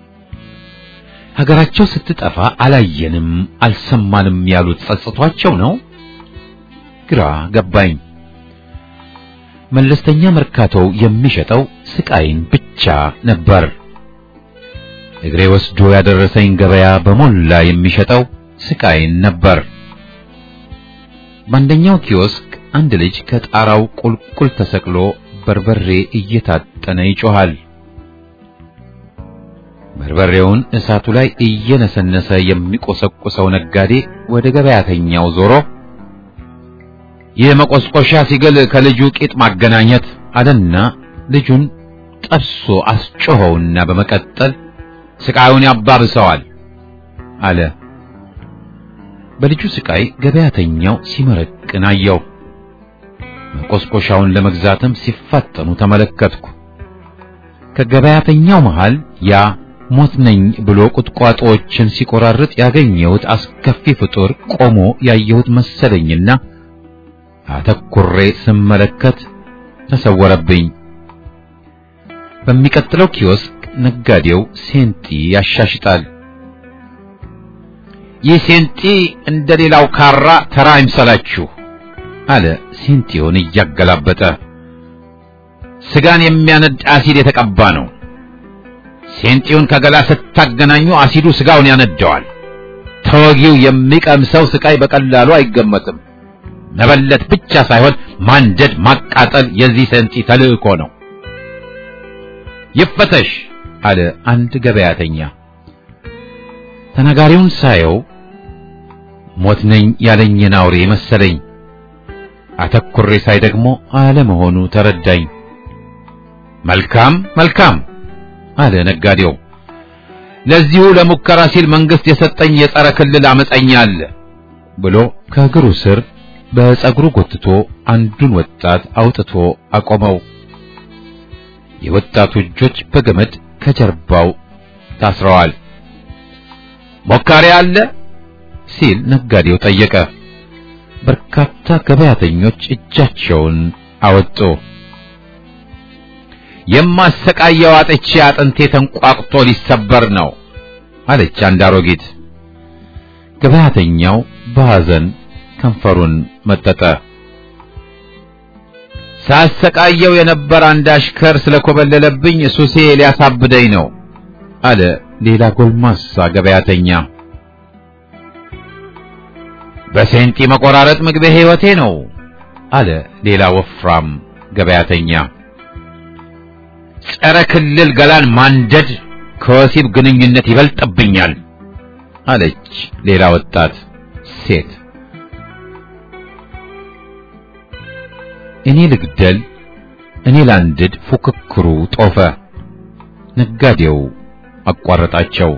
ሀገራቸው ስትጠፋ አላየንም አልሰማንም ያሉት ጸጽቷቸው ነው? ግራ ገባኝ። መለስተኛ መርካቶው የሚሸጠው ስቃይን ብቻ ነበር። እግሬ ወስዶ ያደረሰኝ ገበያ በሞላ የሚሸጠው ስቃይን ነበር። በአንደኛው ኪዮስክ አንድ ልጅ ከጣራው ቁልቁል ተሰቅሎ በርበሬ እየታጠነ ይጮሃል። በርበሬውን እሳቱ ላይ እየነሰነሰ የሚቆሰቁሰው ነጋዴ ወደ ገበያተኛው ዞሮ ይህ መቆስቆሻ ሲግል ከልጁ ቂጥ ማገናኘት አለና ልጁን ጠብሶ አስጮኸውና በመቀጠል ስቃዩን ያባብሰዋል አለ። በልጁ ስቃይ ገበያተኛው ሲመረቅን አየው። መቆስቆሻውን ለመግዛትም ሲፋጠኑ ተመለከትኩ። ከገበያተኛው መሃል ያ ሞት ነኝ ብሎ ቁጥቋጦዎችን ሲቆራርጥ ያገኘሁት አስከፊ ፍጡር ቆሞ ያየሁት መሰለኝና አተኩሬ ስመለከት ተሰወረብኝ። በሚቀጥለው ኪዮስክ ነጋዴው ሴንጢ ያሻሽጣል። ይህ ሴንጢ እንደሌላው ካራ ተራ አይምሰላችሁ አለ ሴንጢውን እያገላበጠ። ስጋን የሚያነድ አሲድ የተቀባ ነው። ሴንጢውን ከገላ ስታገናኙ አሲዱ ስጋውን ያነደዋል። ተወጊው የሚቀምሰው ስቃይ በቀላሉ አይገመትም። መበለት ብቻ ሳይሆን ማንደድ፣ ማቃጠል የዚህ ሴንጢ ተልእኮ ነው። ይፈተሽ አለ አንድ ገበያተኛ። ተናጋሪውን ሳየው ሞት ነኝ ያለኝን አውሬ መሰለኝ። አተኩሬ ሳይ ደግሞ አለመሆኑ ተረዳኝ። መልካም መልካም አለ ነጋዴው። ለዚሁ ለሙከራ ሲል መንግስት የሰጠኝ የጸረ ክልል አመፀኛ አለ ብሎ ከእግሩ ስር በጸጉሩ ጎትቶ አንዱን ወጣት አውጥቶ አቆመው። የወጣቱ እጆች በገመድ ከጀርባው ታስረዋል። ሞካሪ አለ ሲል ነጋዴው ጠየቀ። በርካታ ገበያተኞች እጃቸውን አወጡ። የማሰቃየው አጥቼ አጥንቴ ተንቋቅጦ ሊሰበር ነው አለች አንድ አሮጊት። ገበያተኛው በሐዘን ከንፈሩን መጠጠ። ሳሰቃየው የነበረ አንድ አሽከር ስለኮበለለብኝ ሱሴ ሊያሳብደኝ ነው አለ ሌላ ጎልማሳ ገበያተኛ። በሴንጢ መቆራረጥ ምግቤ ሕይወቴ ነው አለ ሌላ ወፍራም ገበያተኛ። ጸረ ክልል ገላን ማንደድ ከወሲብ ግንኙነት ይበልጥብኛል አለች ሌላ ወጣት ሴት። እኔ ልግደል፣ እኔ ላንድድ ፉክክሩ ጦፈ። ነጋዴው አቋረጣቸው።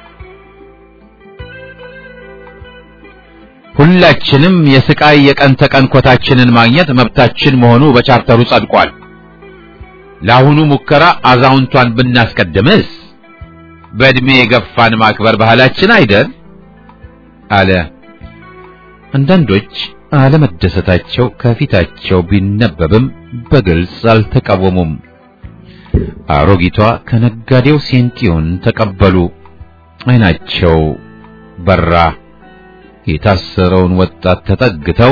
ሁላችንም የስቃይ የቀን ተቀን ኮታችንን ማግኘት መብታችን መሆኑ በቻርተሩ ጸድቋል። ለአሁኑ ሙከራ አዛውንቷን ብናስቀድምስ በእድሜ የገፋን ማክበር ባህላችን አይደል? አለ። አንዳንዶች አለመደሰታቸው ከፊታቸው ቢነበብም በግልጽ አልተቃወሙም። አሮጊቷ ከነጋዴው ሴንቲውን ተቀበሉ። ዓይናቸው በራ። የታሰረውን ወጣት ተጠግተው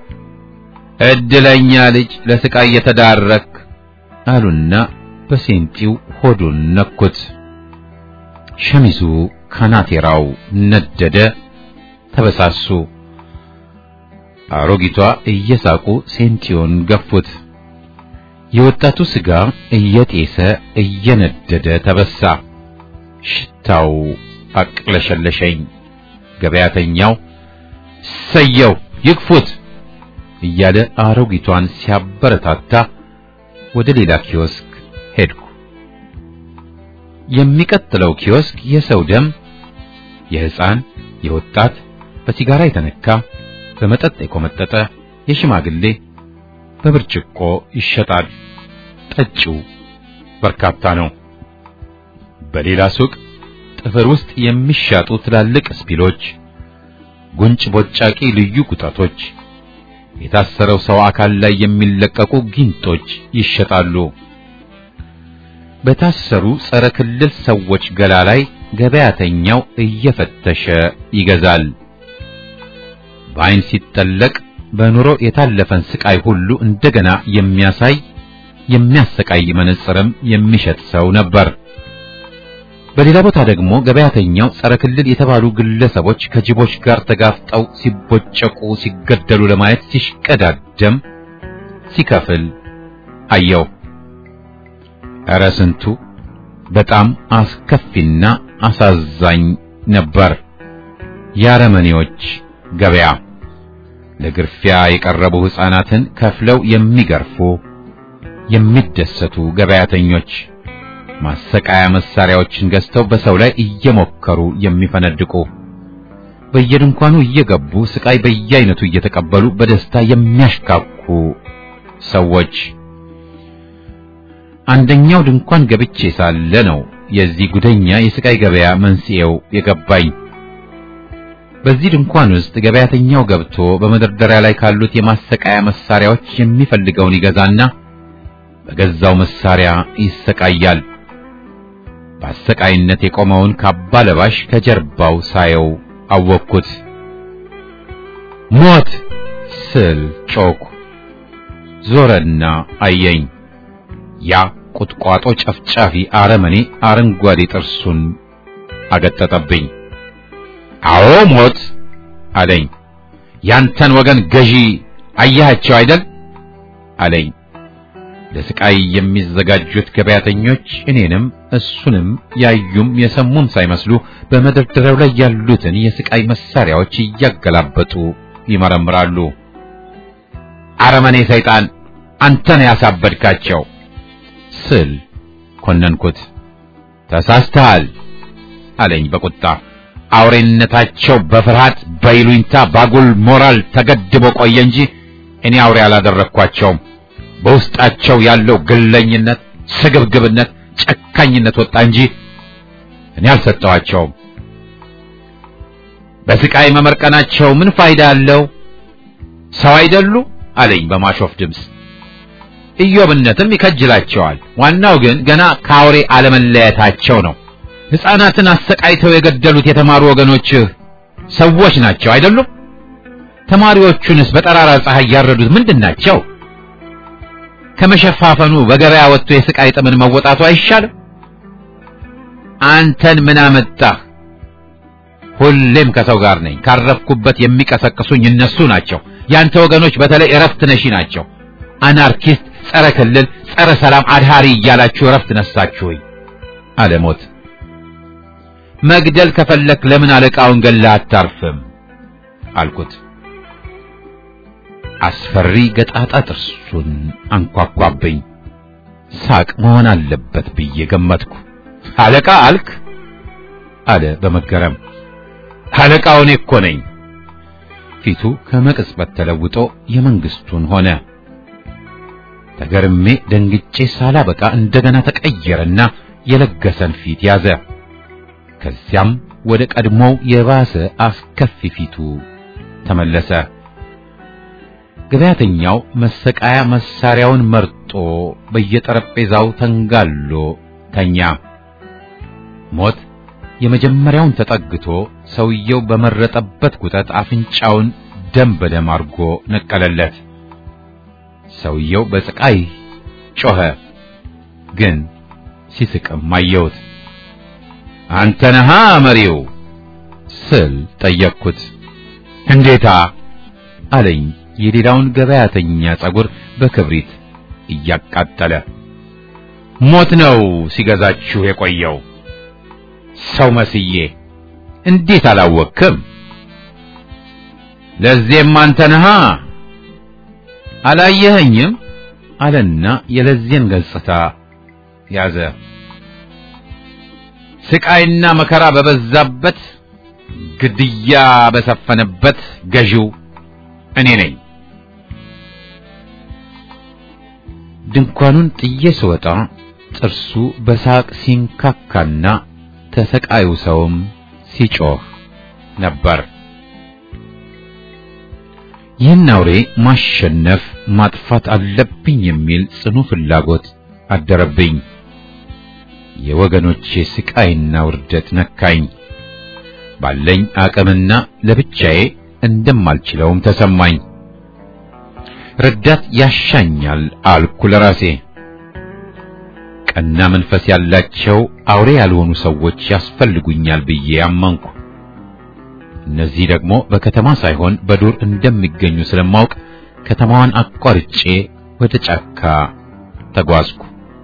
እድለኛ ልጅ ለስቃይ የተዳረክ አሉና በሴንቲው ሆዱን ነኩት። ሸሚዙ ካናቴራው ነደደ፣ ተበሳሱ። አሮጊቷ እየሳቁ ሴንቲውን ገፉት። የወጣቱ ስጋ እየጤሰ እየነደደ ተበሳ። ሽታው አቅለሸለሸኝ። ገበያተኛው ሰየው ይግፉት እያለ አሮጊቷን ሲያበረታታ ወደ ሌላ ኪዮስክ ሄድኩ። የሚቀጥለው ኪዮስክ የሰው ደም፣ የሕፃን፣ የወጣት፣ በሲጋራ የተነካ፣ በመጠጥ የቆመጠጠ፣ የሽማግሌ በብርጭቆ ይሸጣል። ጠጪው በርካታ ነው። በሌላ ሱቅ ጥፍር ውስጥ የሚሻጡ ትላልቅ ስፒሎች፣ ጉንጭ ቦጫቂ ልዩ ቁጣቶች፣ የታሰረው ሰው አካል ላይ የሚለቀቁ ጊንጦች ይሸጣሉ። በታሰሩ ጸረ ክልል ሰዎች ገላ ላይ ገበያተኛው እየፈተሸ ይገዛል። በዓይን ሲጠለቅ በኑሮ የታለፈን ስቃይ ሁሉ እንደገና የሚያሳይ የሚያሰቃይ መነጽርም የሚሸጥ ሰው ነበር። በሌላ ቦታ ደግሞ ገበያተኛው ጸረ ክልል የተባሉ ግለሰቦች ከጅቦች ጋር ተጋፍጠው ሲቦጨቁ፣ ሲገደሉ ለማየት ሲሽቀዳደም ሲከፍል አየው። ኧረ ስንቱ በጣም አስከፊና አሳዛኝ ነበር። የአረመኔዎች ገበያ ለግርፊያ የቀረቡ ሕፃናትን ከፍለው የሚገርፉ የሚደሰቱ ገበያተኞች ማሰቃያ መሳሪያዎችን ገዝተው በሰው ላይ እየሞከሩ የሚፈነድቁ በየድንኳኑ እየገቡ ስቃይ በየአይነቱ እየተቀበሉ በደስታ የሚያሽካኩ ሰዎች። አንደኛው ድንኳን ገብቼ ሳለ ነው የዚህ ጉደኛ የስቃይ ገበያ መንስኤው የገባኝ። በዚህ ድንኳን ውስጥ ገበያተኛው ገብቶ በመደርደሪያ ላይ ካሉት የማሰቃያ መሳሪያዎች የሚፈልገውን ይገዛና በገዛው መሳሪያ ይሰቃያል። በአሰቃይነት የቆመውን ካባ ለባሽ ከጀርባው ሳየው አወቅኩት። ሞት ስል ጮኩ። ዞረና አየኝ። ያ ቁጥቋጦ ጨፍጫፊ አረመኔ አረንጓዴ ጥርሱን አገጠጠብኝ። አዎ ሞት አለኝ። ያንተን ወገን ገዢ አያቸው አይደል አለኝ። ለስቃይ የሚዘጋጁት ገበያተኞች እኔንም እሱንም ያዩም የሰሙም ሳይመስሉ በመደርደሪያው ላይ ያሉትን የስቃይ መሳሪያዎች እያገላበጡ ይመረምራሉ። አረመኔ ሰይጣን አንተ ነህ ያሳበድካቸው ስል ኮነንኩት። ተሳስተሃል አለኝ በቁጣ። አውሬነታቸው በፍርሃት በይሉኝታ ባጉል ሞራል ተገድቦ ቆየ እንጂ እኔ አውሬ አላደረግኳቸውም። በውስጣቸው ያለው ግለኝነት፣ ስግብግብነት፣ ጨካኝነት ወጣ እንጂ እኔ አልሰጠኋቸውም። በስቃይ መመርቀናቸው ምን ፋይዳ አለው? ሰው አይደሉ አለኝ በማሾፍ ድምፅ። ኢዮብነትም ይከጅላቸዋል። ዋናው ግን ገና ከአውሬ አለመለየታቸው ነው። ሕፃናትን አሰቃይተው የገደሉት የተማሩ ወገኖችህ ሰዎች ናቸው አይደሉም? ተማሪዎቹንስ በጠራራ ፀሐይ ያረዱት ምንድን ናቸው? ከመሸፋፈኑ በገበያ ወጥቶ የስቃይ ጥምን መወጣቱ አይሻልም? አንተን ምን አመጣህ? ሁሌም ከሰው ጋር ነኝ። ካረፍኩበት የሚቀሰቅሱኝ እነሱ ናቸው። ያንተ ወገኖች በተለይ እረፍት ነሺ ናቸው። አናርኪስት፣ ጸረ ክልል፣ ጸረ ሰላም አድሃሪ እያላችሁ እረፍት ነሳችሁኝ አለ ሞት። መግደል ከፈለክ ለምን አለቃውን ገላ አታርፍም አልኩት። አስፈሪ ገጣጣ ጥርሱን አንኳኳብኝ። ሳቅ መሆን አለበት ብዬ ገመትኩ። አለቃ አልክ አለ በመገረም። አለቃው እኔ እኮ ነኝ። ፊቱ ከመቅጽበት ተለውጦ የመንግስቱን ሆነ። ተገርሜ ደንግጬ ሳላበቃ እንደገና ተቀየረና የለገሰን ፊት ያዘ። ከዚያም ወደ ቀድሞው የባሰ አስከፊ ፊቱ ተመለሰ። ገበያተኛው መሰቃያ መሳሪያውን መርጦ በየጠረጴዛው ተንጋሎ ተኛ። ሞት የመጀመሪያውን ተጠግቶ ሰውየው በመረጠበት ጉጠት አፍንጫውን ደም በደም አርጎ ነቀለለት። ሰውየው በስቃይ ጮኸ፣ ግን ሲስቅም አየሁት። አንተ ነሃ መሪው ስል ጠየቅኩት። እንዴታ አለኝ የሌላውን ገበያተኛ ጸጉር በክብሪት እያቃጠለ። ሞት ነው ሲገዛችሁ የቆየው ሰው መስዬ እንዴት አላወቅክም? ለዚህም አንተ ነሃ አላየኸኝም አለና የለዚህን ገጽታ ያዘ። ስቃይና መከራ በበዛበት ግድያ በሰፈነበት ገዢው እኔ ነኝ። ድንኳኑን ጥዬ ስወጣ ጥርሱ በሳቅ ሲንካካና ተሰቃዩ ሰውም ሲጮህ ነበር። ይህን አውሬ ማሸነፍ ማጥፋት አለብኝ የሚል ጽኑ ፍላጎት አደረብኝ። የወገኖቼ ስቃይና ውርደት ነካኝ። ባለኝ አቅምና ለብቻዬ እንደማልችለውም ተሰማኝ። ረዳት ያሻኛል አልኩ ለራሴ። ቀና መንፈስ ያላቸው አውሬ ያልሆኑ ሰዎች ያስፈልጉኛል ብዬ አመንኩ። እነዚህ ደግሞ በከተማ ሳይሆን በዱር እንደሚገኙ ስለማውቅ ከተማዋን አቋርጬ ወደ ጫካ ተጓዝኩ።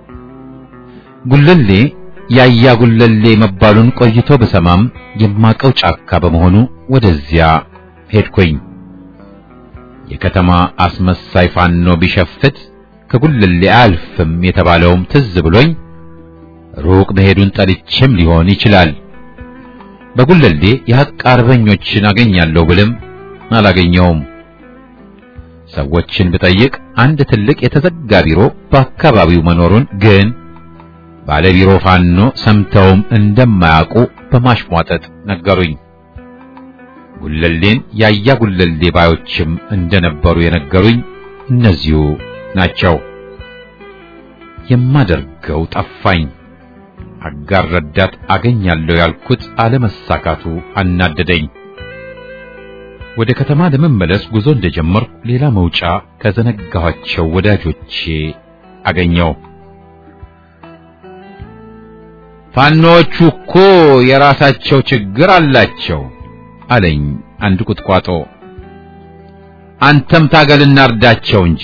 ጉለሌ ያያ ጉለሌ መባሉን ቆይቶ በሰማም የማቀው ጫካ በመሆኑ ወደዚያ ሄድኩኝ። የከተማ አስመሳይ ፋኖ ቢሸፍት ከጉለሌ አልፍም የተባለውም ትዝ ብሎኝ ሩቅ መሄዱን ጠልቼም ሊሆን ይችላል። በጉለሌ የሐቅ አርበኞችን አገኛለሁ ብልም አላገኘውም። ሰዎችን ብጠይቅ አንድ ትልቅ የተዘጋ ቢሮ በአካባቢው መኖሩን ግን ባለቢሮ ፋኖ ሰምተውም እንደማያውቁ በማሽሟጠጥ ነገሩኝ። ጉለሌን ያያ ጉለሌ ባዮችም እንደነበሩ የነገሩኝ እነዚሁ ናቸው። የማደርገው ጠፋኝ። አጋር ረዳት አገኛለሁ ያልኩት አለመሳካቱ አናደደኝ። ወደ ከተማ ለመመለስ ጉዞ እንደጀመርኩ ሌላ መውጫ ከዘነጋኋቸው ወዳጆቼ አገኘው። ፋኖቹ እኮ የራሳቸው ችግር አላቸው አለኝ አንድ ቁጥቋጦ። አንተም ታገልና እርዳቸው እንጂ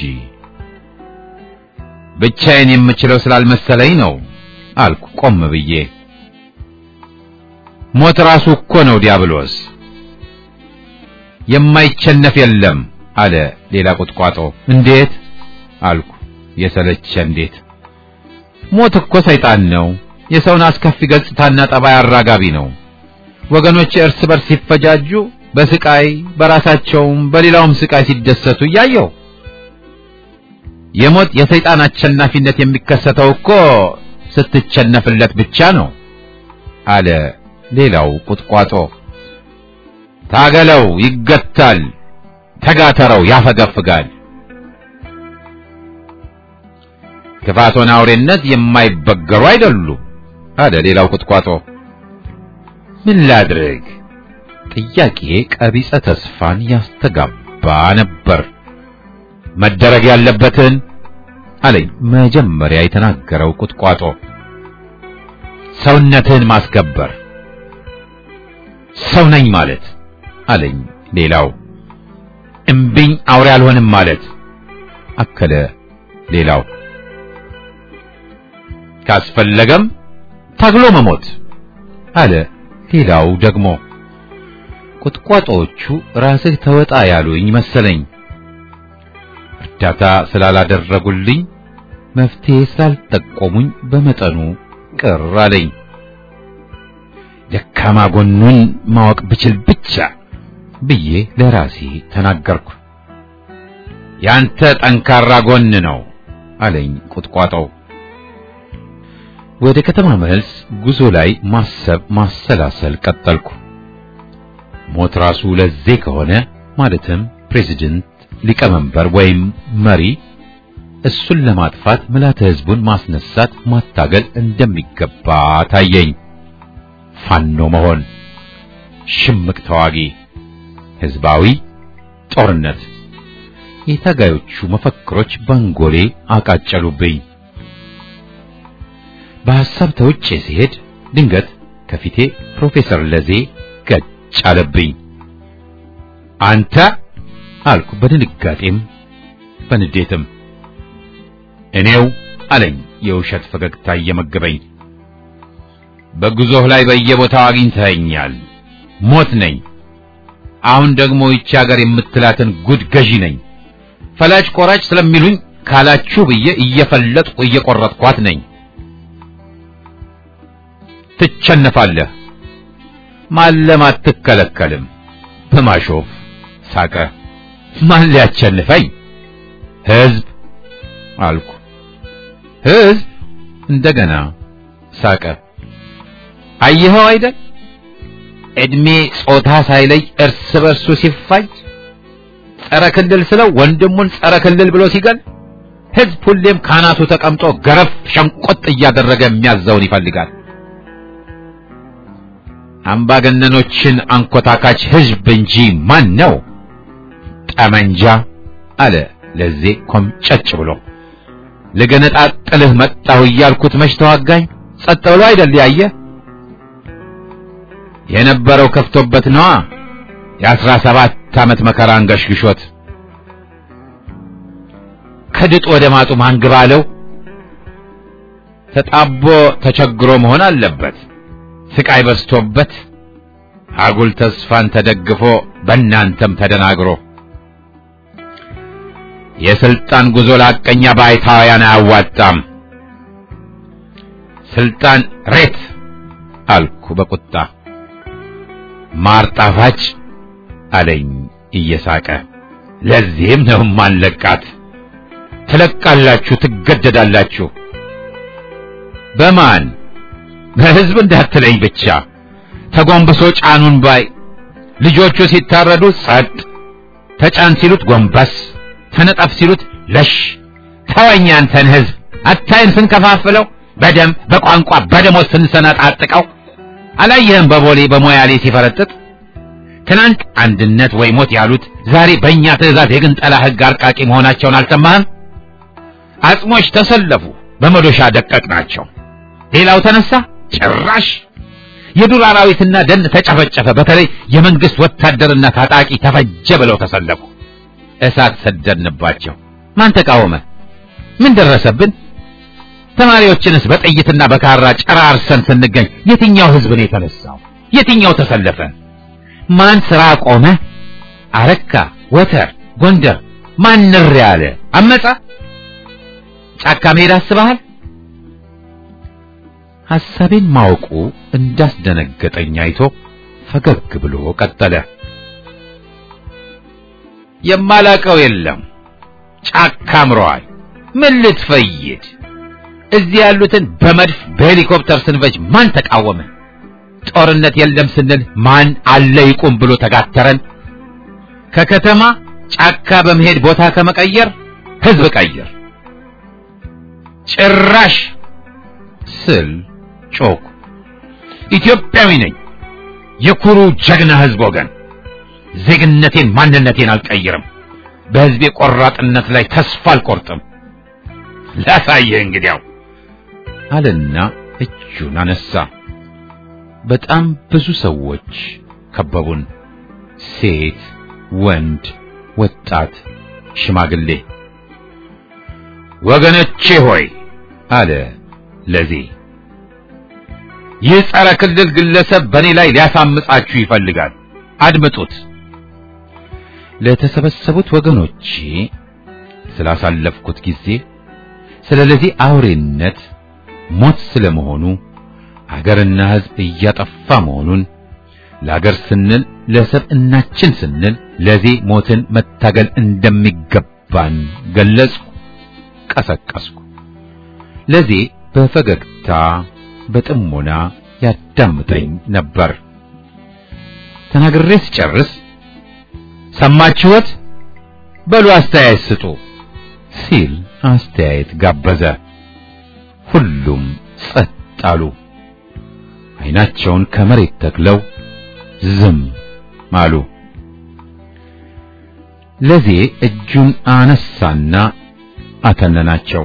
ብቻዬን የምችለው ስላልመሰለኝ ነው አልኩ ቆም ብዬ። ሞት ራሱ እኮ ነው ዲያብሎስ። የማይቸነፍ የለም አለ ሌላ ቁጥቋጦ። እንዴት አልኩ። የሰለቸ እንዴት? ሞት እኮ ሰይጣን ነው። የሰውን አስከፊ ገጽታና ጠባይ አራጋቢ ነው። ወገኖች እርስ በርስ ሲፈጃጁ በስቃይ በራሳቸውም በሌላውም ስቃይ ሲደሰቱ እያየው የሞት የሰይጣን አሸናፊነት የሚከሰተው እኮ ስትቸነፍለት ብቻ ነው አለ ሌላው ቁጥቋጦ። ታገለው፣ ይገታል። ተጋተረው፣ ያፈገፍጋል። ክፋቶን አውሬነት የማይበገሩ አይደሉም አለ ሌላው ቁጥቋጦ። ምን ላድርግ? ጥያቄ ቀቢጸ ተስፋን ያስተጋባ ነበር። መደረግ ያለበትን አለኝ መጀመሪያ የተናገረው ቁጥቋጦ። ሰውነትን ማስከበር ሰው ነኝ ማለት አለኝ ሌላው። እምቢኝ አውሬ አልሆንም ማለት አከለ ሌላው። ካስፈለገም ታግሎ መሞት አለ ሌላው ደግሞ። ቁጥቋጦዎቹ ራስህ ተወጣ ያሉኝ መሰለኝ። እርዳታ ስላላደረጉልኝ መፍትሄ ስላልጠቆሙኝ በመጠኑ ቅር አለኝ። ደካማ ጎኑን ማወቅ ብችል ብቻ ብዬ ለራሴ ተናገርኩ። ያንተ ጠንካራ ጎን ነው አለኝ ቁጥቋጦው። ወደ ከተማ መልስ ጉዞ ላይ ማሰብ ማሰላሰል ቀጠልኩ። ሞት ራሱ ለዜ ከሆነ ማለትም ፕሬዚደንት፣ ሊቀመንበር ወይም መሪ እሱን ለማጥፋት ምልዓተ ሕዝቡን ማስነሳት ማታገል እንደሚገባ ታየኝ። ፋኖ መሆን፣ ሽምቅ ተዋጊ፣ ህዝባዊ ጦርነት የታጋዮቹ መፈክሮች ባንጎሌ አቃጨሉብኝ። በሐሳብ ተውጬ ሲሄድ ድንገት ከፊቴ ፕሮፌሰር ለዜ ገጭ አለብኝ። አንተ አልኩ በድንጋጤም በንዴትም። እኔው አለኝ የውሸት ፈገግታ እየመገበኝ። በጉዞህ ላይ በየቦታው አግኝተኸኛል። ሞት ነኝ። አሁን ደግሞ ይቺ ሀገር የምትላትን ጉድ ገዢ ነኝ። ፈላጭ ቆራጭ ስለሚሉኝ ካላችሁ ብዬ እየፈለጥኩ እየቆረጥኳት ነኝ። ትቸነፋለህ። ማለም አትከለከልም። በማሾፍ ሳቀ። ማን ሊያቸንፈኝ? ህዝብ አልኩ። ህዝብ እንደገና ሳቀ። አየኸው አይደል እድሜ ጾታ ሳይለይ እርስ በርሱ ሲፋጅ ጸረ ክልል ስለው ወንድሙን ጸረ ክልል ብሎ ሲገል ህዝብ ሁሌም ካናቱ ተቀምጦ ገረፍ ሸንቆጥ እያደረገ የሚያዘውን ይፈልጋል። አምባገነኖችን አንኮታካች ህዝብ እንጂ ማን ነው? ጠመንጃ አለ ለዜ ኮምጨጭ ብሎ ልገነጣጥልህ መጣሁ እያልኩት መች ተዋጋኝ? ጸጥ ብሎ አይደል ያየ የነበረው ከፍቶበት ነዋ። የአስራ ሰባት ዓመት መከራ አንገሽግሾት ከድጡ ወደ ማጡ ማንግባ አለው። ተጣቦ ተቸግሮ መሆን አለበት። ስቃይ በዝቶበት አጉል ተስፋን ተደግፎ በእናንተም ተደናግሮ የስልጣን ጉዞ ላቀኛ ባይታውያን አያዋጣም። ስልጣን ሬት አልኩ በቁጣ ማር ጣፋጭ አለኝ እየሳቀ። ለዚህም ነው ማንለቃት። ትለቃላችሁ፣ ትገደዳላችሁ። በማን በህዝብ እንዳትለኝ ብቻ። ተጎንብሶ ጫኑን ባይ ልጆቹ ሲታረዱ ጸጥ፣ ተጫን ሲሉት ጎንበስ፣ ተነጠፍ ሲሉት ለሽ። ተወኝ አንተን ህዝብ አታይም ስንከፋፍለው፣ በደም በቋንቋ በደሞዝ ስንሰነጣጥቀው አላየህም በቦሌ በሞያሌ ሲፈረጥጥ ትናንት አንድነት ወይ ሞት ያሉት ዛሬ በእኛ ትእዛዝ የግንጠላ ህግ አርቃቂ መሆናቸውን አልሰማህም? አጽሞች ተሰለፉ፣ በመዶሻ ደቀቅ ናቸው። ሌላው ተነሳ፣ ጭራሽ የዱር አራዊትና ደን ተጨፈጨፈ። በተለይ የመንግስት ወታደርና ታጣቂ ተፈጀ ብለው ተሰለፉ። እሳት ሰደድንባቸው። ማን ተቃወመ? ምን ደረሰብን? ተማሪዎችንስ በጥይትና በካራ ጨራርሰን ስንገኝ የትኛው ህዝብ ነው የተነሳው? የትኛው ተሰለፈ? ማን ስራ ቆመ? አረካ፣ ወተር፣ ጎንደር ማንር ያለ አመጻ ጫካ መሄድ አስበሃል? ሐሳቤን ማወቁ እንዳስደነገጠኝ አይቶ ፈገግ ብሎ ቀጠለ። የማላቀው የለም ጫካ አምረዋል። ምን ልትፈይድ? እዚህ ያሉትን በመድፍ በሄሊኮፕተር ስንፈጅ ማን ተቃወመ? ጦርነት የለም ስንል ማን አለ ይቁም ብሎ ተጋተረን? ከከተማ ጫካ በመሄድ ቦታ ከመቀየር ህዝብ ቀይር። ጭራሽ ስል ጮኩ። ኢትዮጵያዊ ነኝ፣ የኩሩ ጀግና ህዝብ ወገን። ዜግነቴን ማንነቴን አልቀይርም። በህዝቤ ቆራጥነት ላይ ተስፋ አልቆርጥም። ላሳየህ እንግዲያው አለና እጁን አነሳ። በጣም ብዙ ሰዎች ከበቡን። ሴት፣ ወንድ፣ ወጣት፣ ሽማግሌ። ወገኖቼ ሆይ አለ ለዜ ይህ ጸረ ክልል ግለሰብ በእኔ ላይ ሊያሳምጻችሁ ይፈልጋል። አድምጡት። ለተሰበሰቡት ወገኖቼ ስላሳለፍኩት ጊዜ ስለዚህ አውሬነት ሞት ስለመሆኑ አገርና ሕዝብ እያጠፋ መሆኑን ለአገር ስንል ለሰብዕናችን ስንል ለዚህ ሞትን መታገል እንደሚገባን ገለጽኩ፣ ቀሰቀስኩ። ለዚህ በፈገግታ በጥሞና ያዳምጠኝ ነበር። ተናግሬ ስጨርስ ሰማችሁት? በሉ አስተያየት ስጡ ሲል አስተያየት ጋበዘ። ሁሉም ጸጥ አሉ። ዓይናቸውን ከመሬት ተክለው ዝም አሉ። ለዜ እጁን አነሳና አተነናቸው።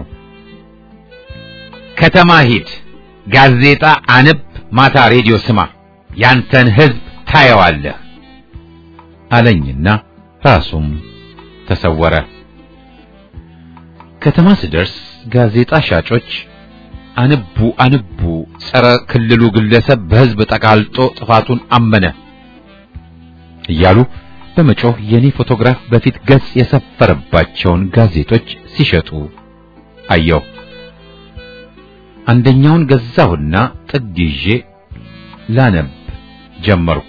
ከተማ ሂድ፣ ጋዜጣ አንብ፣ ማታ ሬዲዮ ስማ፣ ያንተን ሕዝብ ታየዋለህ አለኝና ራሱም ተሰወረ። ከተማ ስደርስ ጋዜጣ ሻጮች አንቡ አንቡ፣ ጸረ ክልሉ ግለሰብ በሕዝብ ተቃልጦ ጥፋቱን አመነ እያሉ በመጮህ የኔ ፎቶግራፍ በፊት ገጽ የሰፈረባቸውን ጋዜጦች ሲሸጡ አየሁ። አንደኛውን ገዛሁና ጥግ ይዤ ላነብ ጀመርኩ።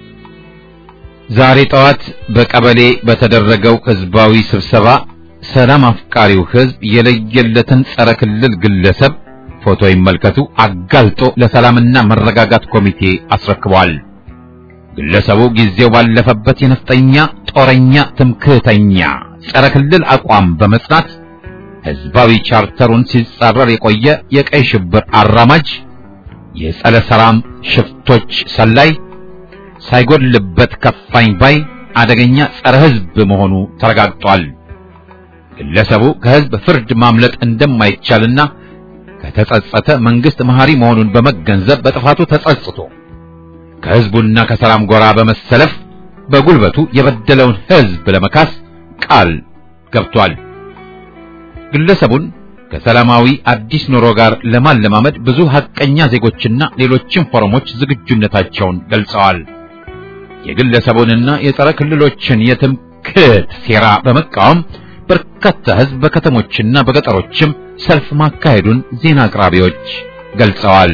ዛሬ ጠዋት በቀበሌ በተደረገው ህዝባዊ ስብሰባ ሰላም አፍቃሪው ህዝብ የለየለትን ጸረ ክልል ግለሰብ ፎቶ ይመልከቱ አጋልጦ ለሰላምና መረጋጋት ኮሚቴ አስረክቧል። ግለሰቡ ጊዜው ባለፈበት የነፍጠኛ ጦረኛ፣ ትምክህተኛ ጸረ ክልል አቋም በመጽናት ህዝባዊ ቻርተሩን ሲጻረር የቆየ የቀይ ሽብር አራማጅ የጸረ ሰላም ሽፍቶች ሰላይ ሳይጎድልበት ከፋኝ ባይ አደገኛ ጸረ ህዝብ መሆኑ ተረጋግጧል። ግለሰቡ ከህዝብ ፍርድ ማምለጥ እንደማይቻልና ከተጸጸተ መንግስት መሐሪ መሆኑን በመገንዘብ በጥፋቱ ተጸጽቶ ከህዝቡና ከሰላም ጎራ በመሰለፍ በጉልበቱ የበደለውን ህዝብ ለመካስ ቃል ገብቷል። ግለሰቡን ከሰላማዊ አዲስ ኑሮ ጋር ለማለማመድ ብዙ ሐቀኛ ዜጎችና ሌሎችም ፎረሞች ዝግጁነታቸውን ገልጸዋል። የግለሰቡንና የጸረ ክልሎችን የትምክህት ሴራ በመቃወም በርካታ ህዝብ በከተሞችና በገጠሮችም ሰልፍ ማካሄዱን ዜና አቅራቢዎች ገልጸዋል።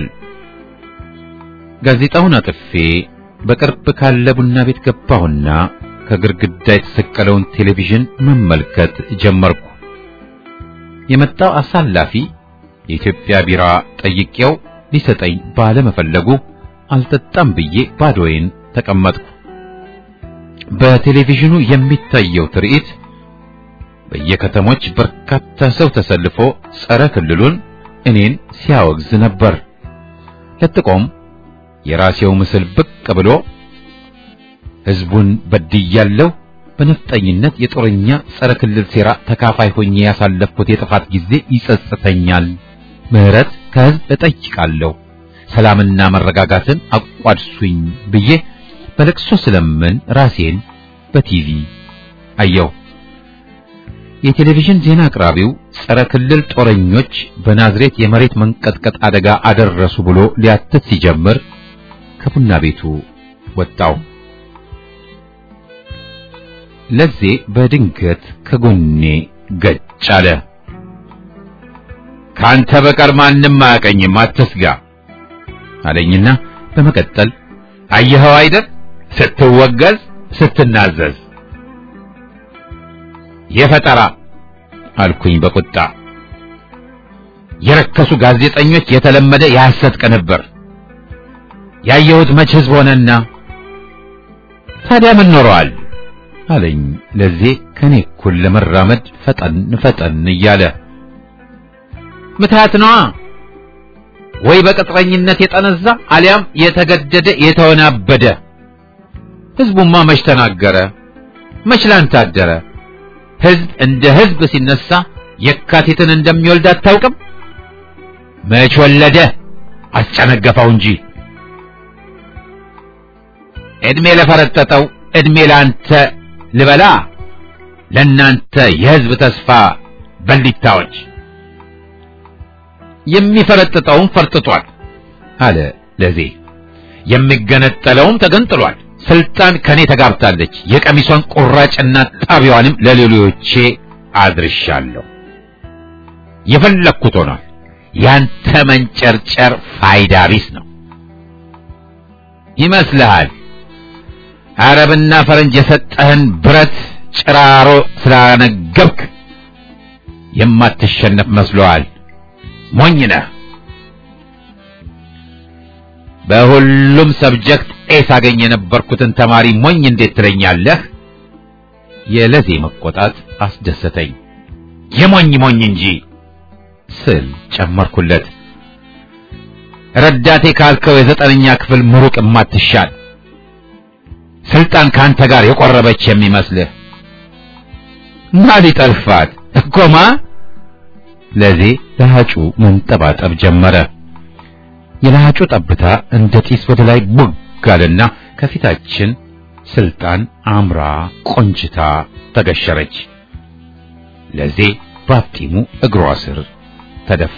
ጋዜጣውን አጥፌ በቅርብ ካለ ቡና ቤት ገባሁና ከግድግዳ የተሰቀለውን ቴሌቪዥን መመልከት ጀመርኩ። የመጣው አሳላፊ የኢትዮጵያ ቢራ ጠይቄው ሊሰጠኝ ባለመፈለጉ አልጠጣም ብዬ ባዶዬን ተቀመጥኩ። በቴሌቪዥኑ የሚታየው ትርኢት በየከተሞች በርካታ ሰው ተሰልፎ ጸረ ክልሉን እኔን ሲያወግዝ ነበር። ለጥቆም የራሴው ምስል ብቅ ብሎ ህዝቡን በድያለሁ፣ በነፍጠኝነት የጦረኛ ጸረ ክልል ሴራ ተካፋይ ሆኜ ያሳለፍኩት የጥፋት ጊዜ ይጸጽተኛል፣ ምህረት ከህዝብ እጠይቃለሁ፣ ሰላምና መረጋጋትን አቋድሱኝ ብዬ በለቅሶ ስለምን ራሴን በቲቪ አየሁ። የቴሌቪዥን ዜና አቅራቢው ጸረ ክልል ጦረኞች በናዝሬት የመሬት መንቀጥቀጥ አደጋ አደረሱ ብሎ ሊያትት ሲጀምር ከቡና ቤቱ ወጣው። ለዜ በድንገት ከጎኔ ገጭ አለ። ካንተ በቀር ማንም አያቀኝም፣ አትስጋ አለኝና በመቀጠል አየኸው አይደል ስትወገዝ ስትናዘዝ የፈጠራ አልኩኝ በቁጣ የረከሱ ጋዜጠኞች የተለመደ የሐሰት ቅንብር ያየሁት መች ህዝብ ሆነና ታዲያ ምን ኖረዋል አለኝ ለዚህ ከኔ እኩል ለመራመድ ፈጠን ፈጠን እያለ ምትሃት ነዋ ወይ በቅጥረኝነት የጠነዛ አሊያም የተገደደ የተወናበደ ህዝቡማ መች ተናገረ መች ላንተ አደረ ህዝብ እንደ ህዝብ ሲነሳ የካቲትን እንደሚወልድ አታውቅም መች ወለደ አስጨነገፈው እንጂ እድሜ ለፈረጠጠው እድሜ ላንተ ልበላ ለናንተ የህዝብ ተስፋ በሊታዎች የሚፈረጥጠውም ፈርጥጧል አለ ለዜ የሚገነጠለውም ተገንጥሏል ስልጣን ከኔ ተጋብታለች የቀሚሷን ቁራጭና ጣቢያዋንም ለሌሎቼ አድርሻለሁ የፈለግኩት ሆኗል ያንተ መንጨርጨር ፋይዳ ቢስ ነው ይመስልሃል አረብና ፈረንጅ የሰጠህን ብረት ጭራሮ ስላነገብክ የማትሸነፍ መስሎሃል ሞኝ ነህ በሁሉም ሰብጀክት ኤ ሳገኝ የነበርኩትን ተማሪ ሞኝ እንዴት ትለኛለህ የለዜ መቆጣት አስደሰተኝ የሞኝ ሞኝ እንጂ ስል ጨመርኩለት ረዳቴ ካልከው የዘጠነኛ ክፍል ምሩቅ የማትሻል ስልጣን ካንተ ጋር የቆረበች የሚመስልህ ማ ሊጠልፋት እኮማ ለዜ ለሃጩ መንጠባጠብ ጀመረ የለሃጩ ጠብታ እንደ ጢስ ወደ ላይ ቡግ አለና ከፊታችን ስልጣን አምራ ቆንጅታ ተገሸረች ለዜ ባፍጢሙ እግሯ ስር ተደፋ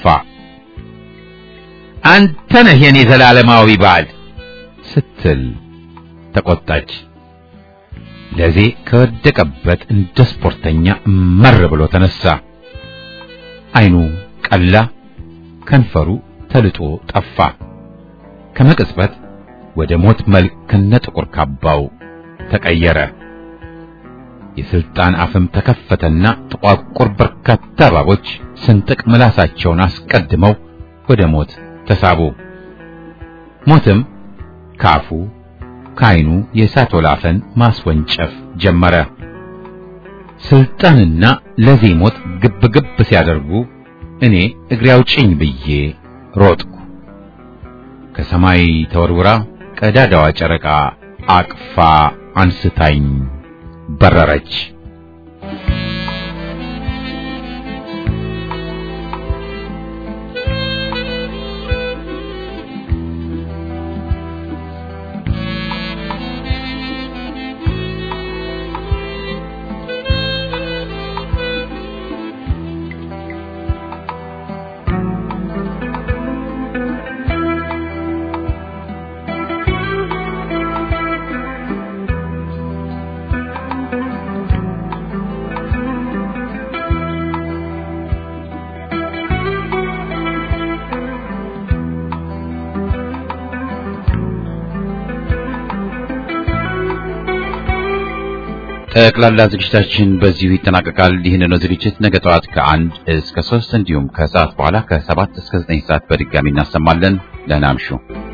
አንተ ነህ የኔ ዘላለማዊ ባል ስትል ተቆጣች ለዜ ከወደቀበት እንደ ስፖርተኛ መር ብሎ ተነሳ አይኑ ቀላ ከንፈሩ ተልጦ ጠፋ ከመቅጽበት ወደ ሞት መልክ ከነጥቁር ካባው ተቀየረ የስልጣን አፍም ተከፈተና ጥቋቁር በርካታ እባቦች ስንጥቅ ምላሳቸውን አስቀድመው ወደ ሞት ተሳቡ ሞትም ካፉ ከአይኑ የእሳት ወላፈን ማስወንጨፍ ጀመረ ስልጣንና ለዜ ሞት ግብ ግብ ሲያደርጉ እኔ እግሬ አውጭኝ ብዬ ሮጥኩ ከሰማይ ተወርውራ ቀዳዳዋ ጨረቃ አቅፋ አንስታኝ በረረች ጠቅላላ ዝግጅታችን በዚሁ ይጠናቀቃል። ይህንን ዝግጅት ነገ ጠዋት ከአንድ እስከ ሶስት እንዲሁም ከሰዓት በኋላ ከሰባት እስከ ዘጠኝ ሰዓት በድጋሚ እናሰማለን። ደህና እምሹ።